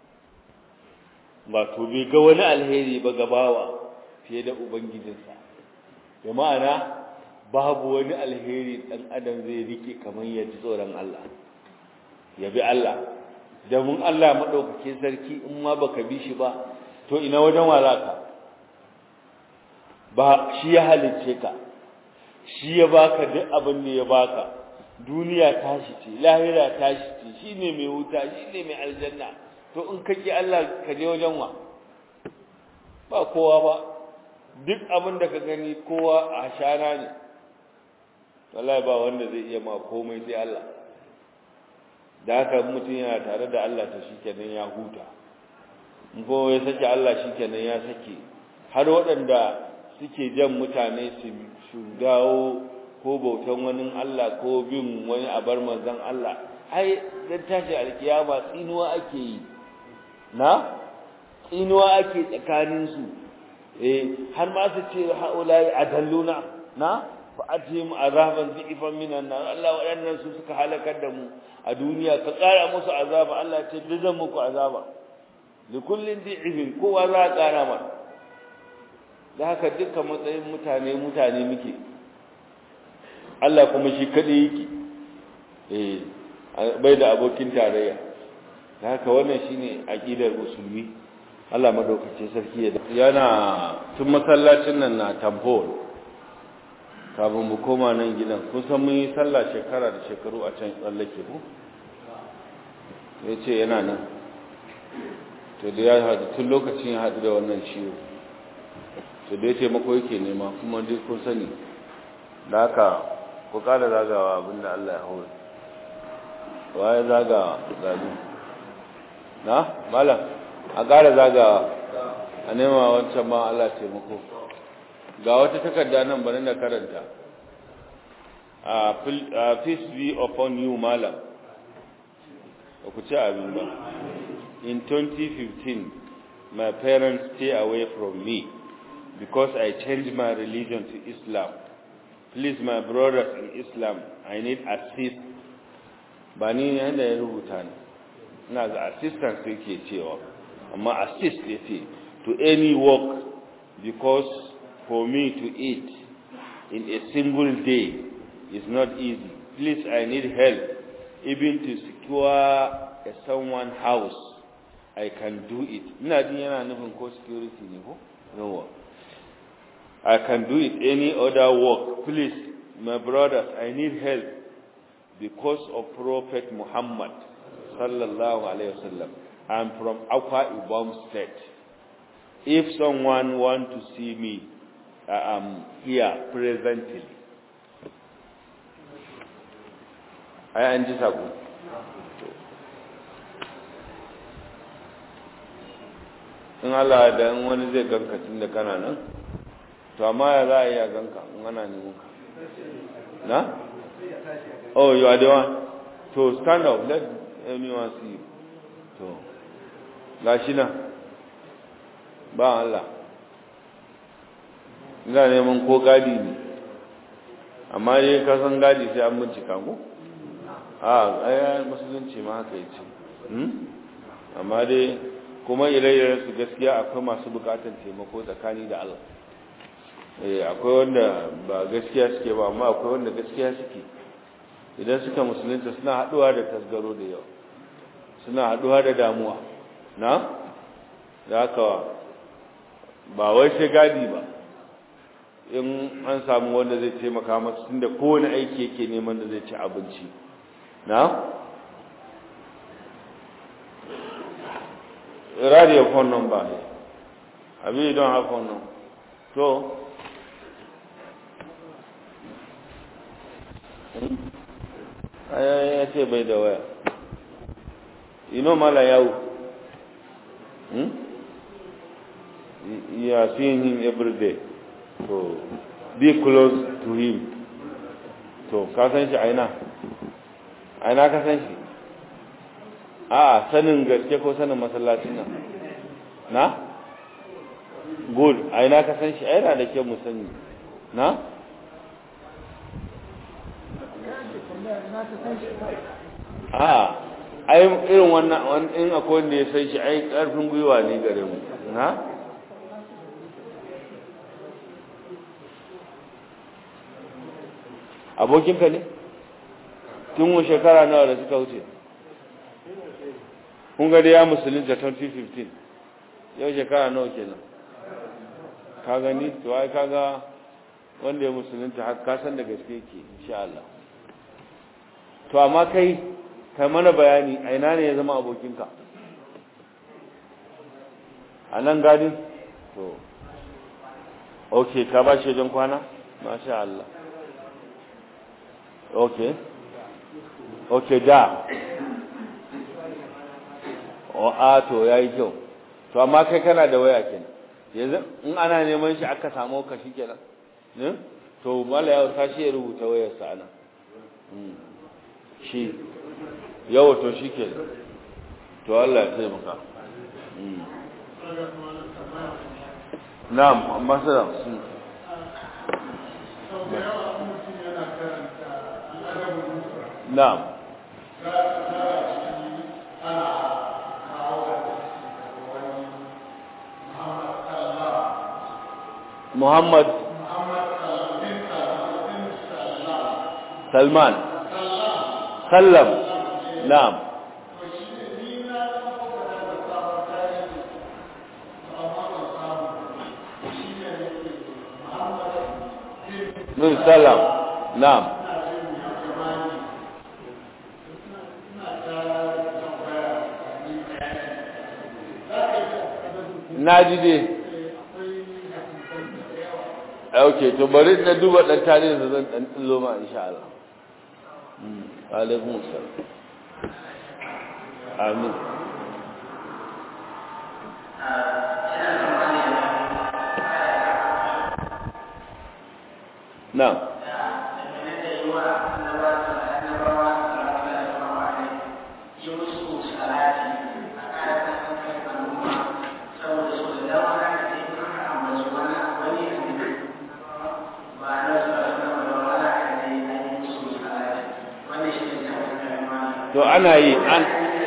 ba to bai ga wani alheri ba gabawa fiye da ubangijinsa da ma'ana babu wani alheri ɗan adam zai rike kamar ya ji tsoron Allah ya bi Allah da mun Allah maɗaukakin sarki in ma baka bi shi ba to ina wajen walaka ba shi ya halicce ka shi ya baka duk abin da ya baka duniya tashi ce lahira tashi ce shine mai wuta shine mai aljanna to in kake Allah ka je wajen wa ba kowa ba duk abin da ka gani kowa a shana ne wallahi ba wanda zai iya ma komai sai Allah da haka mutum yana tare da Allah ta shikenan ya huta in ko ya sake Allah shikenan ya sake har waɗanda suke jan mutane su dawo ko bautan wani Allah ko bin wani abar manzon Allah ai dan tashi alkiyama tsinuwa ake yi na tsinuwa ake tsakanin su eh har ma su ce haulai adalluna na fa atihim azaban dhi'fan minan nar Allah waɗannan su suka halakar da mu a duniya ka ƙara musu azaba Allah ce da zan muku azaba li kullin dhi'fin kowa za a ƙara ma da haka dukkan matsayin mutane mutane muke Allah kuma shi kadai yake eh bai da abokin tarayya da haka wannan shine aqidar musulmi Allah madaukake sarki ya yana tun masallacin nan na tamfol kafin mu koma nan gidan kun san mun yi sallah shekara da shekaru a can tsallake ku ya ce yana nan to da ya haɗu tun lokacin ya haɗu da wannan ciwo to da ya taimako yake nema kuma dai kun sani da haka ku ƙara zagawa abinda Allah ya hau waye zagawa zazu na malam a ƙara zagawa a nema wancan ma Allah taimako ga wata takarda nan bari na karanta a peace be upon you malam ba ku ci abin ba in 2015 my parents stay away from me because I changed my religion to Islam please my brothers in Islam I need assist ba ni yadda ya rubuta ne ina ga assistance yake cewa amma assist ya ce to any work because for me to eat in a single day is not easy. Please, I need help. Even to secure a someone house, I can do it. Ina jin yana nufin ko security ne ko? No. I can do it any other work. Please, my brothers, I need help because of Prophet Muhammad sallallahu alaihi wasallam. I'm from Akwa Ibom State. If someone want to see me, I am here presently. Ai an ji sako. In Allah da in wani zai ganka tun da kana nan, to amma ya za a iya ganka in ana neman ka. Na? Oh, you are the one. To stand up, let anyone see you. To, gashi nan, ba Allah. ina neman ko gadi ne amma dai ka san gadi sai an bincika ko a ai musulunci ma haka yace hmm amma dai kuma ire su gaskiya akwai masu bukatar taimako tsakani da Allah eh akwai wanda ba gaskiya suke ba amma akwai wanda gaskiya suke idan suka musulunta suna haduwa da tasgaro da yawa suna haduwa da damuwa na da haka ba wai sai gadi ba in an samu wanda zai taimaka masu tunda kowane aiki yake neman da zai ci abinci na radio phone number ne abi don have phone number to ya ce bai da waya ino mala yawo hmm? you are seeing him every day so be close to him to ka san shi aina aina ka san shi a sanin gaske ko sanin masallacin nan na good aina ka san shi aina da ke mu sani na a ai irin wannan in akwai wanda ya san shi ai karfin gwiwa ne gare mu na abokinka ne tun shekara nawa da suka wuce kun ga ya musulunta 2015 yau shekara nawa kenan ka gani to ai kaga wanda ya musulunta har ka san da gaske yake insha Allah to amma kai kai mana bayani a ina ne ya zama abokinka a nan gadin to ok ka ba shi wajen kwana masha Allah ok ok da o a to ya yi kyau to amma kai kana da waya kenan yanzu in ana neman shi aka samu ka shi kenan ne to mala yau ta shi ya rubuta wayarsa ana shi yau to shi ke to Allah ya taimaka na'am amma salam sun na'am Muhammad Salman Sallam Na'am Bin Sallam Na'am Na ji dai ok to bari na duba dan tarihin da zan dan tsillo ma insha Allah alaikum assalam amin na to ana yi an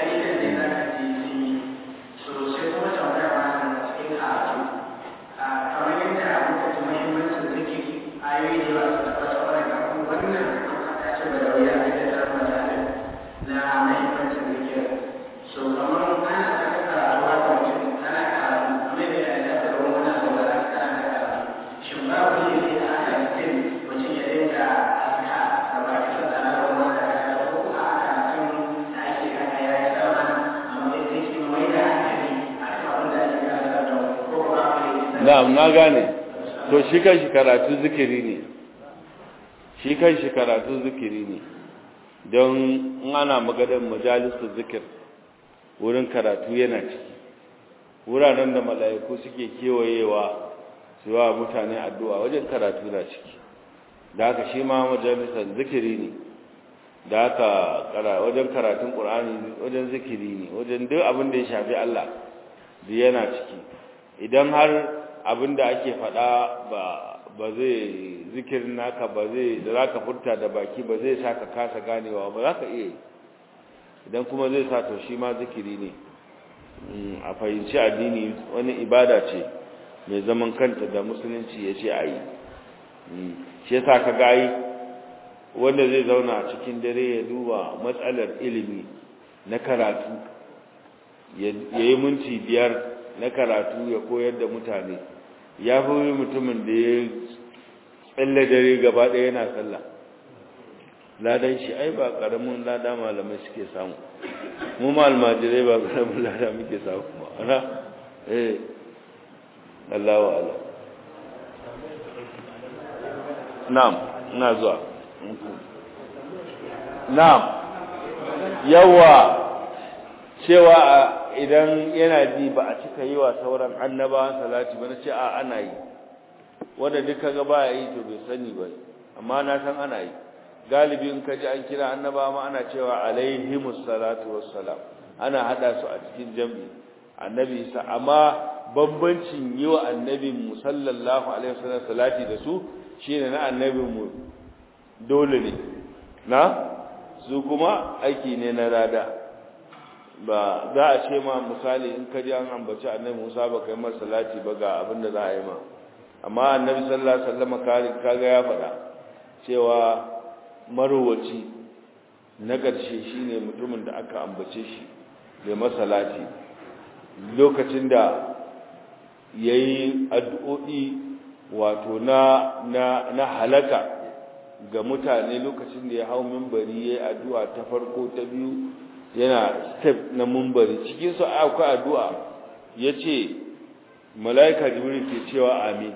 na'am na gane to shi kan shi karatu zikiri ne shi kan shi karatu zikiri ne don in ana maganar majalisu zikir wurin karatu yana ciki wuraren da mala'iku suke kewayewa su wa mutane addu'a wajen karatu na ciki da haka shi ma majalisar zikiri ne da haka wajen karatun ƙur'ani wajen zikiri ne wajen duk abin da ya shafi Allah da yana ciki idan har abin da ake faɗa ba ba zai zikirin naka ba zai da za ka furta da baki ba zai sa ka kasa ganewa ba za ka iya idan kuma zai sa to shi ma zikiri ne a fahimci addini wani ibada ce mai zaman kanta da musulunci ya ce a yi shi yasa ka gayi wanda zai zauna a cikin dare ya duba matsalar ilimi na karatu ya yi minti biyar na karatu ya koyar da mutane ya fi mutumin da ya tsalle dare gaba ɗaya yana sallah ladan shi ai ba ƙaramin lada malamai suke samu mu ma almajirai ba ƙaramin lada muke samu ba ana eh Allah wa Allah na'am ina zuwa na'am yawa cewa idan yana ji ba a cika yi wa sauran annabawan salati ba na ce a ana yi wanda duka ga baya yi to bai sani ba amma na san ana yi galibi in ka ji an kira annaba ma ana cewa alaihimus salatu wassalam ana hada su a cikin jami'i annabi sa amma bambancin yi wa annabin mu sallallahu alaihi wasallam salati da su shine na annabin mu dole ne na su kuma aiki ne na rada ba za a ce ma misali in ka ji an ambaci annabi Musa ba kai masa salati ba ga abin da za a yi ma amma annabi sallallahu alaihi wasallam kaga ya faɗa cewa marowaci na ƙarshe shine mutumin da aka ambace shi da masalati lokacin da yayi addu'o'i wato na na na halaka ga mutane lokacin da ya hau minbari yayi addu'a ta farko ta biyu yana step na minbari cikin su akwai addu'a yace malaika jibril ke cewa amin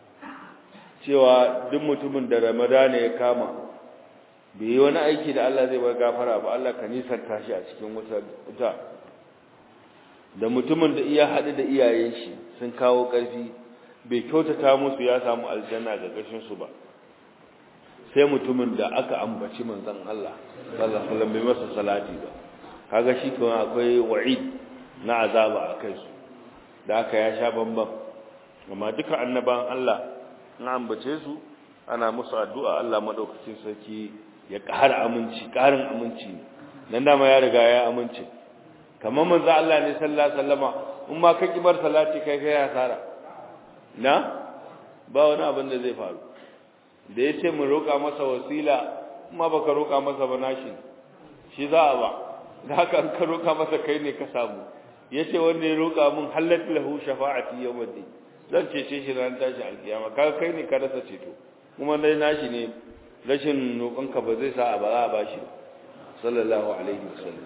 cewa duk mutumin da ramadana ya kama bai yi wani aiki da Allah zai bar gafara ba Allah ka nisanta shi a cikin wuta da mutumin da iya haɗu da iyayen shi sun kawo ƙarfi bai kyautata musu ya samu aljanna ga ƙashin su ba sai mutumin da aka ambaci manzon Allah sallallahu alaihi wasallam bai masa salati ba kaga shi kuma akwai wa'id na azaba a kai su da aka ya sha bamban amma duka annaban Allah na ambace su ana musu addu'a Allah madaukakin sarki ya ƙara aminci ƙarin aminci nan dama ya riga ya amince kamar manzo Allah ne sallallahu alaihi wasallama in ma ka kibar salati kai kai hasara na ba wani abin da zai faru da yace mu roƙa masa wasila kuma baka roƙa masa ba nashi shi za a ba da haka an ka roƙa masa kai ne ka samu yace wanda ya roƙa mun halat lahu shafa'ati yawmiddin zan cece shi ran tashi alkiyama kaga kai ne ka rasa ceto kuma dai nashi ne rashin roƙonka ba zai sa a ba za a bashi sallallahu alaihi wasallam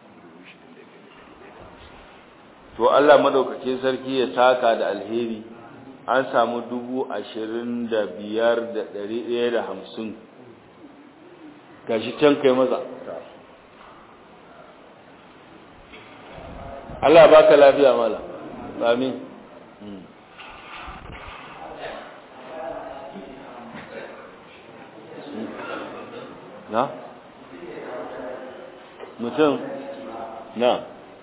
to Allah madaukakin sarki ya saka da alheri an samu dubu ashirin da biyar da ɗari ɗaya da hamsin gashi can kai maza Allah baka lafiya mala amin na mutum na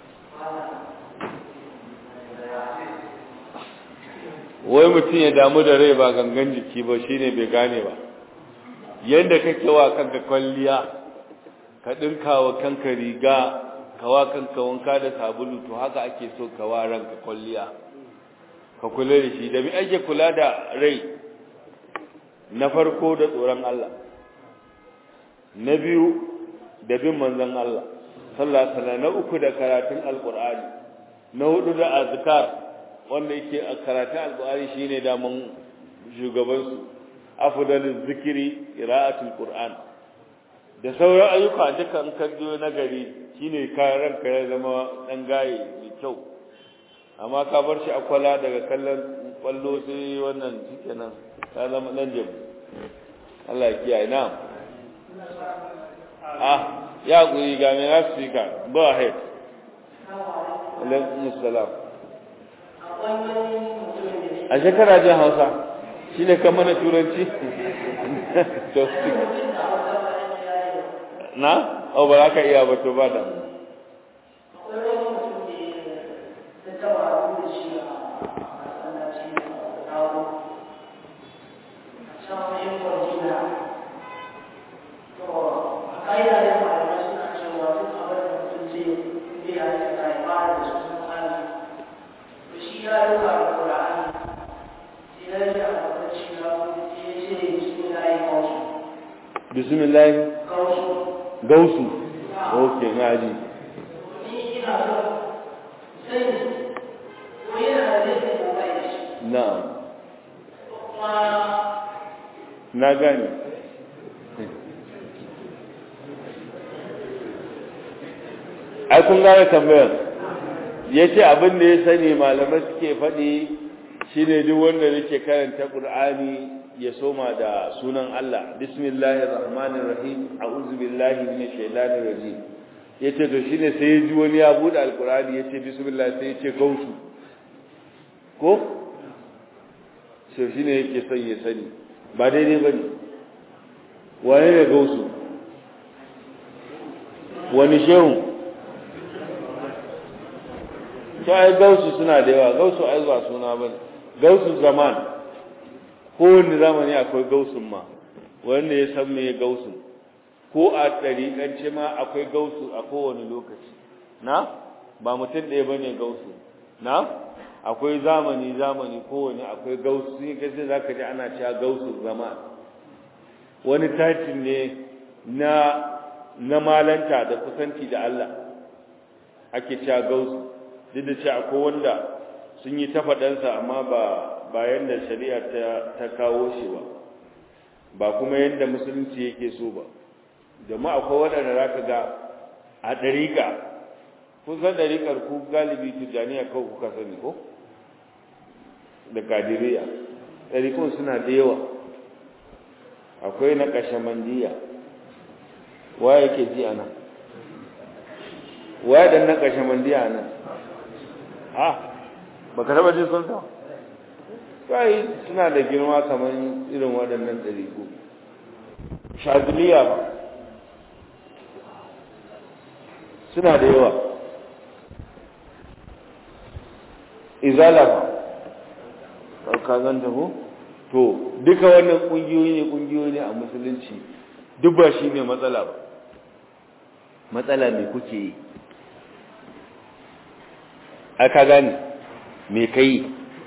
wai mutum ya damu da rai ba gangan jiki ba shine bai gane ba yadda kake wa kanka kwalliya ka dinka wa kanka riga ka wa kanka wanka da sabulu to haka ake so ka wa ranka kwalliya ka kula da shi da mi ake kula da rai na farko da tsoron Allah na biyu da bin manzon Allah sallallahu alaihi wasallam na uku da karatun alqur'ani na hudu da azkar wanda yake a karatun alqur'ani shine da mun shugaban su afdalul zikri qira'atul qur'an da sauran ayyuka dukan kaddo na gari shine kayan ranka ya zama dan gaye mai kyau amma ka bar shi akwala daga kallon kwallo sai wannan shikenan ka zama dan jabu Allah ya kiyaye na'am ah ya guri ga mai asika go ahead alaikum salam a shekara jin hausa shi ne kan mana turanci na? o ba za ka iya ba to ba da bismillah gausu ok na ji na na gani ai kun gane tambayar ya ce abin da ya sani malamai suke faɗi shine duk wanda nake karanta ƙur'ani ya soma da sunan Allah bismillahir rahmanir rahim a'udhu billahi minash shaitanir rajim yace to shine sai ya ji wani ya bude alqur'ani yace bismillah sai yace gausu ko sai shine yake son ya sani ba daidai bane wane ne gausu wani shehu to ai gausu suna da yawa gausu ai ba suna bane gausu zaman kowane zamani akwai gausun ma wanda ya san me gausun ko a ɗariƙance ma akwai gausu a kowane lokaci na ba mutum ɗaya ba ne gausu na akwai zamani zamani kowane akwai gausu sun yi kasi za ka ji ana cewa gausu zama wani tatin ne na na malanta da kusanci da Allah ake cewa gausu duk da cewa akwai wanda sun yi ta faɗansa amma ba ba yanda shari'a ta ta kawo shi ba ba kuma yanda musulunci yake so ba domin akwai waɗanda za ka ga a ɗariƙa kun san ɗariƙar ku galibi tijjaniya kawai kuka sani ko da kadiriya ɗariƙun suna da yawa akwai na ƙashamandiya wa yake ji a nan wa da na ƙashamandiya a nan a ba ka taɓa jin sun sa kai suna da girma kamar irin waɗannan ɗariƙu shaziliya ba suna da yawa izala ba ɗauka zan taho to duka wannan ƙungiyoyi ne ƙungiyoyi ne a musulunci duk ba shi ne matsala ba matsala mai kuke yi aka gane me ka yi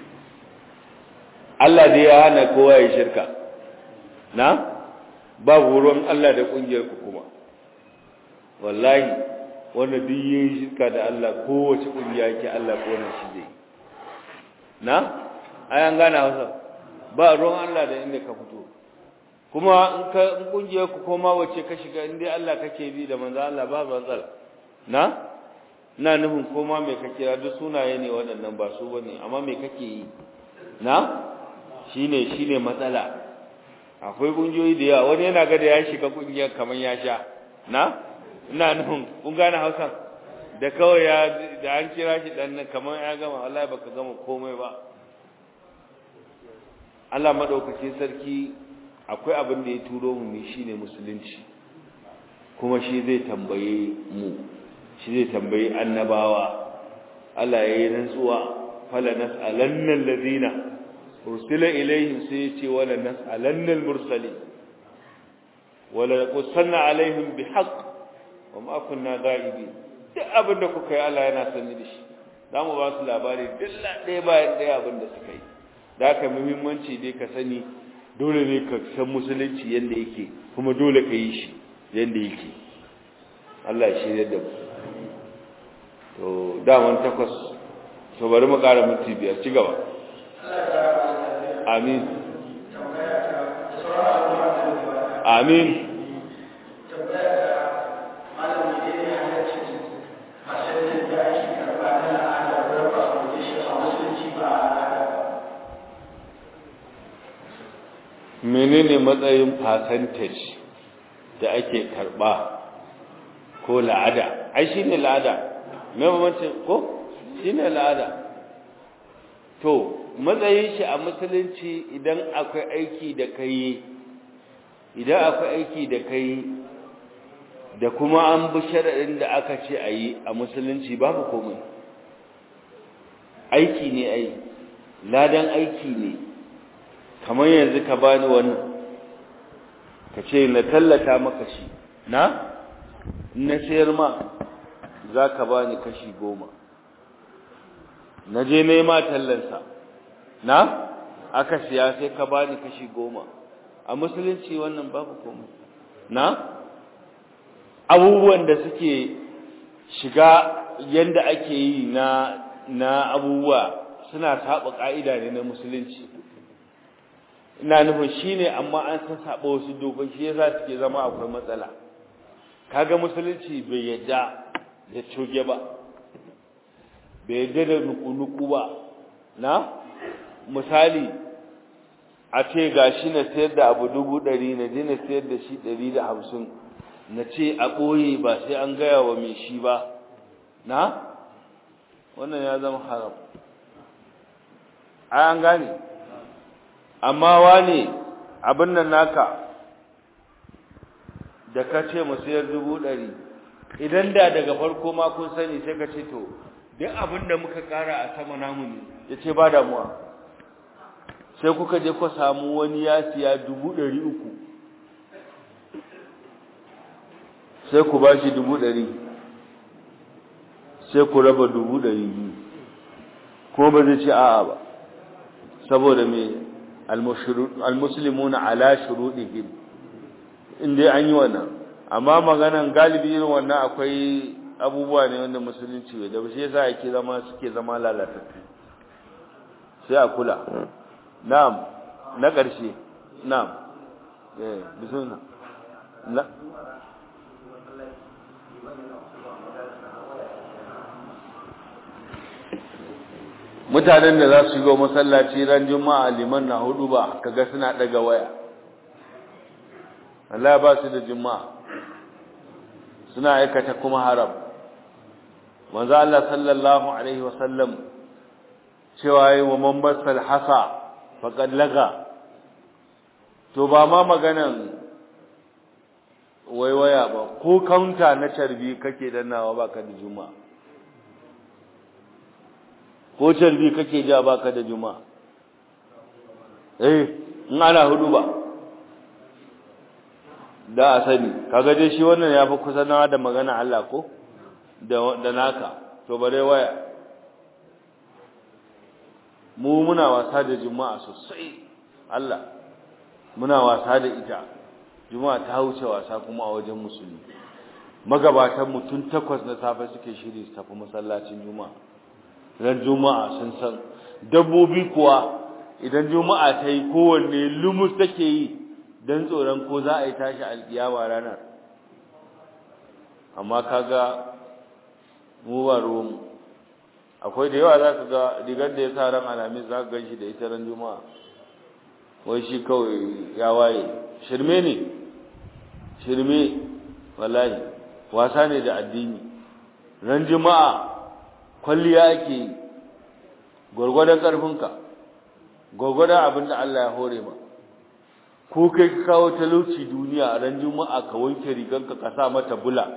Allah dai ya hana kowa ya shirka na babu ruwan Allah da kungiyar ku kuma wallahi wanda duk yin shirka da Allah kowace kungiya yake Allah ko nan shi zai na ai an gane Hausa ba ruwan Allah da inda ka fito kuma in ka in kungiyar ku koma wace ka shiga in dai Allah kake bi da manzo Allah ba matsala na ina nufin koma me ka kira duk sunaye ne waɗannan ba su bane amma me kake yi na shine shine matsala akwai kungiyoyi da yawa wani yana ga da ya shiga kungiyar kamar ya sha na ina nufin kun gane Hausa da kawai ya da an kira shi dan nan kamar ya gama wallahi baka gama komai ba Allah madaukake sarki akwai abin da ya turo mu ne shine musulunci kuma shi zai tambaye mu shi zai tambayi annabawa Allah ya yi rantsuwa fala nas'alanna alladhina ursila ilaihim sai ya ce wala nas'alanna almursalin wala qussanna alaihim bihaqq wa ma kunna ghaibin duk abin da kuka yi Allah yana sani da shi zamu ba su labari dilla ɗaya bayan ɗaya abin da suka yi da haka muhimmanci dai ka sani dole ne ka san musulunci yanda yake kuma dole ka yi shi yanda yake Allah ya shirya da mu to daman takwas to bari mu ƙara minti biyar ci gaba amin amin menene matsayin percentage da ake karba ko la'ada ai shine la'ada me mamancin ko shine la'ada to matsayin shi a musulunci idan akwai aiki da kai idan akwai aiki da kai da kuma an bi sharaɗin da aka ce a yi a musulunci babu komai aiki ne ai ladan aiki ne kamar yanzu ka bani wannan ka ce na tallata maka shi na na sayar ma za ka bani kashi goma na je nema tallansa na aka siya sai ka bani kashi goma a musulunci wannan babu komai na abubuwan da suke shiga yanda ake yi na na abubuwa suna saba ka'ida ne na musulunci ina nufin shine amma an san saba wasu dokoki shi yasa suke zama akwai matsala kaga musulunci bai yadda da coge ba bai yadda da nuku-nuku ba na misali a ce gashi na sayar da abu dubu ɗari na je na sayar da shi ɗari da hamsin na ce a ɓoye ba sai an gaya wa mai shi ba na wannan ya zama haram ai an gane amma wane abin nan naka da ka ce mu sayar dubu ɗari idan da daga farko ma kun sani sai ka ce to duk abin da muka ƙara a sama namu ne ya ce ba damuwa sai kuka je ku samu wani ya siya dubu ɗari uku sai ku ba shi dubu ɗari sai ku raba dubu ɗari biyu ko ba zai ce a'a ba saboda me almuslimuna ala shurudihim inda an yi wannan amma maganan galibi irin wannan akwai abubuwa ne wanda musulunci bai da shi yasa yake zama suke zama lalatattu sai a kula na'am na ƙarshe na'am eh bismillah na mutanen da za su shigo masallaci ran juma'a liman na hudu ba kaga suna daga waya Allah ba su da juma'a suna aikata kuma haram manzo Allah sallallahu alaihi wasallam cewa yi wa man basal hasa faqad laga to ba ma maganan waiwaya ba ko kaunta na carbi kake dannawa baka da juma'a ko carbi kake ja baka da juma'a eh in ana hudu ba da a sani kaga dai shi wannan yafi kusa nawa da magana Allah ko da da naka to bare waya mu muna wasa da juma'a sosai Allah muna wasa da ita juma'a ta wuce wasa kuma a wajen musulmi magabatan mu tun takwas na safe suke shiri su tafi masallacin juma'a ran juma'a sun san dabbobi kuwa idan juma'a ta yi kowanne lumus take yi don tsoron ko za a yi tashi alkiyawa ranar amma kaga mu ba ruwanmu akwai da yawa za ka ga rigar da ya sa ran alamis za ka gan shi da ita ran juma'a wai shi kawai ya waye shirme ne shirme wallahi wasa ne da addini ran juma'a kwalliya ake yi gwargwadon ƙarfinka gwargwadon abin da Allah ya hore ma ko kai ka kawo talauci duniya a ran juma'a ka wanke riganka ka sa mata bula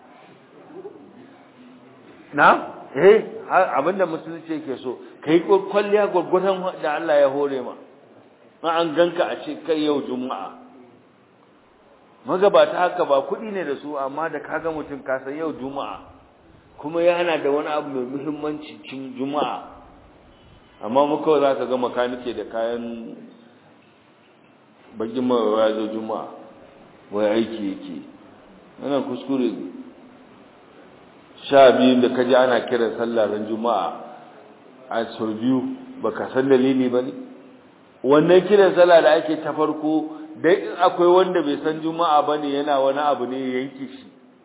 na eh abin da musulunci yake so kai kwalliya gwargwadon da Allah ya hore ma ma an ganka a ce kai yau juma'a magabata haka ba kuɗi ne da su amma da kaga mutum ka san yau juma'a kuma yana da wani abu mai muhimmanci cin juma'a amma mu kawai za ka ga makanike da kayan bakin mawa ya zo juma'a wai aiki yake wannan kuskure ne sha biyu da kaji ana kiran sallah ran juma'a a sau biyu baka san dalili ba ne wannan kiran sallah da ake ta farko dai in akwai wanda bai san juma'a ba ne yana wani abu ne ya yanke shi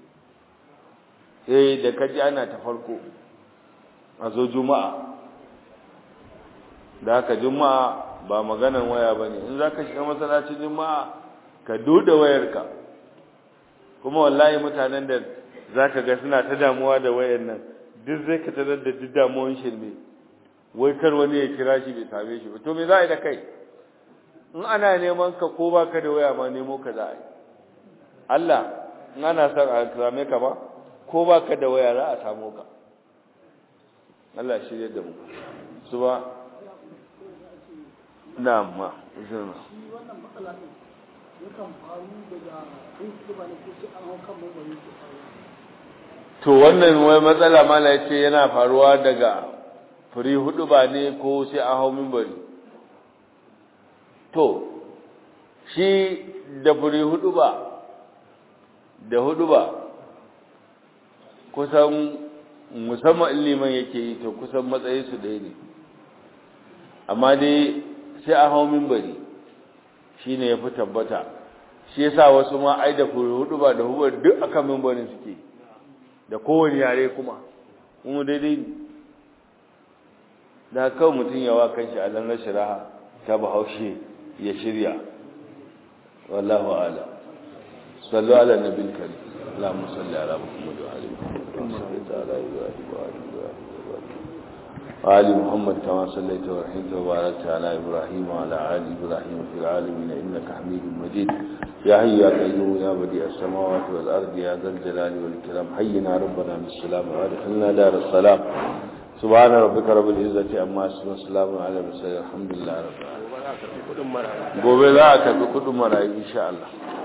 eh da kaji ana ta farko a zo juma'a da haka juma'a ba maganan waya ba ne in za ka shiga masallacin juma'a ka duda wayarka kuma wallahi mutanen da za ka ga suna ta damuwa da wayar nan duk zai ka tarar da duk damuwan shirme wai kar wani ya kira shi bai same shi ba to me za a yi da kai in ana neman ka ko ba ka da waya ma nemo ka za a yi Allah in ana son a same ka ba ko ba ka da waya za a samu ka Allah shirya da mu su ba na ma zama to wannan wai matsala mala ya ce yana faruwa daga firi hudu ba ne ko sai an hau mimbari to shi da firi hudu ba da hudu ba kusan musamman liman yake yi to kusan matsayi su ɗaya ne amma dai sai a hau mimbari shi ne ya fi tabbata shi ya sa wasu ma ai da hudu ba da hudu duk aka mimbarin suke da kowane yare kuma kuma daidai ne da kawai mutum yawa kan shi a lanar shiraha ta bahaushe ya shirya wallahu ala sallu ala nabil karim اللهم صل على محمد وعلى محمد وصليت على ابراهيم وعلى ابراهيم وآل محمد كما صليت ورحمت وباركت على إبراهيم وعلى آل إبراهيم في العالمين إنك حميد مجيد يا حي يا قيوم يا بديع السماوات والأرض يا ذا الجلال والإكرام حينا ربنا بالسلام وأدخلنا دار السلام سبحان ربك رب العزة عما يصفون وسلام على المرسلين الحمد لله رب العالمين gobe za a tafi kudin marayu insha Allah